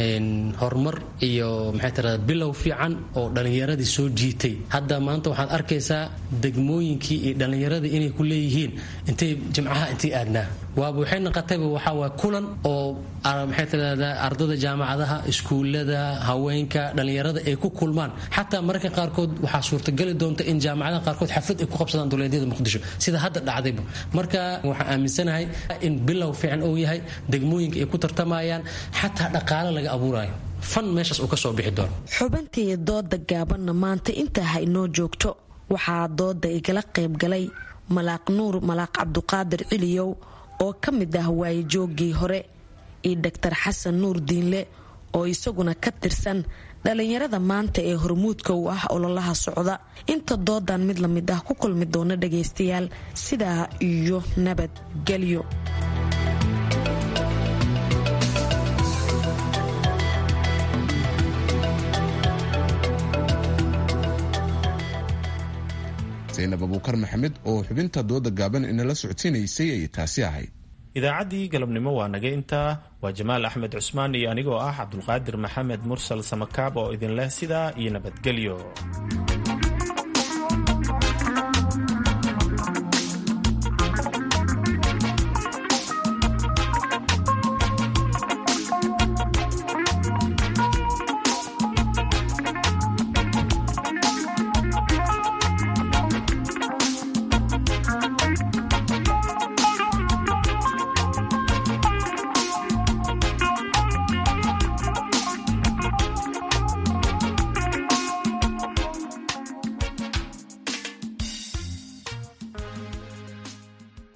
horumar iyo maxay tirahdaa bilow fiican oo dhallinyaradii soo jiitay hadda maanta waxaad arkaysaa degmooyinkii iyo dhallinyaradii inay ku leeyihiin intay jimcaha intay aadnaa waaba waxay naqotayba waxaa waa kulan oo maxay tirahdaa ardada jaamacadaha iskuullada haweenka dhallinyarada ay ku kulmaan xataa mararka qaarkood waxaa suurtagali doonta in jaamacadaha qaarkood xaflad ay ku qabsadaan duleedyada muqdisho sida hadda dhacdayba marka waxaan aaminsanahay in bilow fiican uu yahay degmooyinka ay ku tartamayaan xataa dhaqaale laga abuurayo fan meeshaas uu ka soo bixi doono xubintii dooda gaabanna maanta intaa ha inoo joogto waxaa dooda igala qaybgalay malaaq nuur malaaq cabduqaadir ciliyow oo ka mid ah waayejooggii hore iyo doctor xasan nuur diinle oo isaguna ka tirsan dhallinyarada maanta ee hormuudka u ah ololaha socda inta doodan mid lamid ah ku kulmi doona dhagaystayaal sidaa iyo nabadgelyo saynab abuukar maxamed oo xubinta dooda gaaban inala socodsiinaysay ayay taasi ahayd idaacaddii galabnimo waa naga intaa waa jamaal axmed cusmaan iyo anigoo ah cabdulqaadir maxamed mursal samakaab oo idin leh sidaa iyo nabadgelyo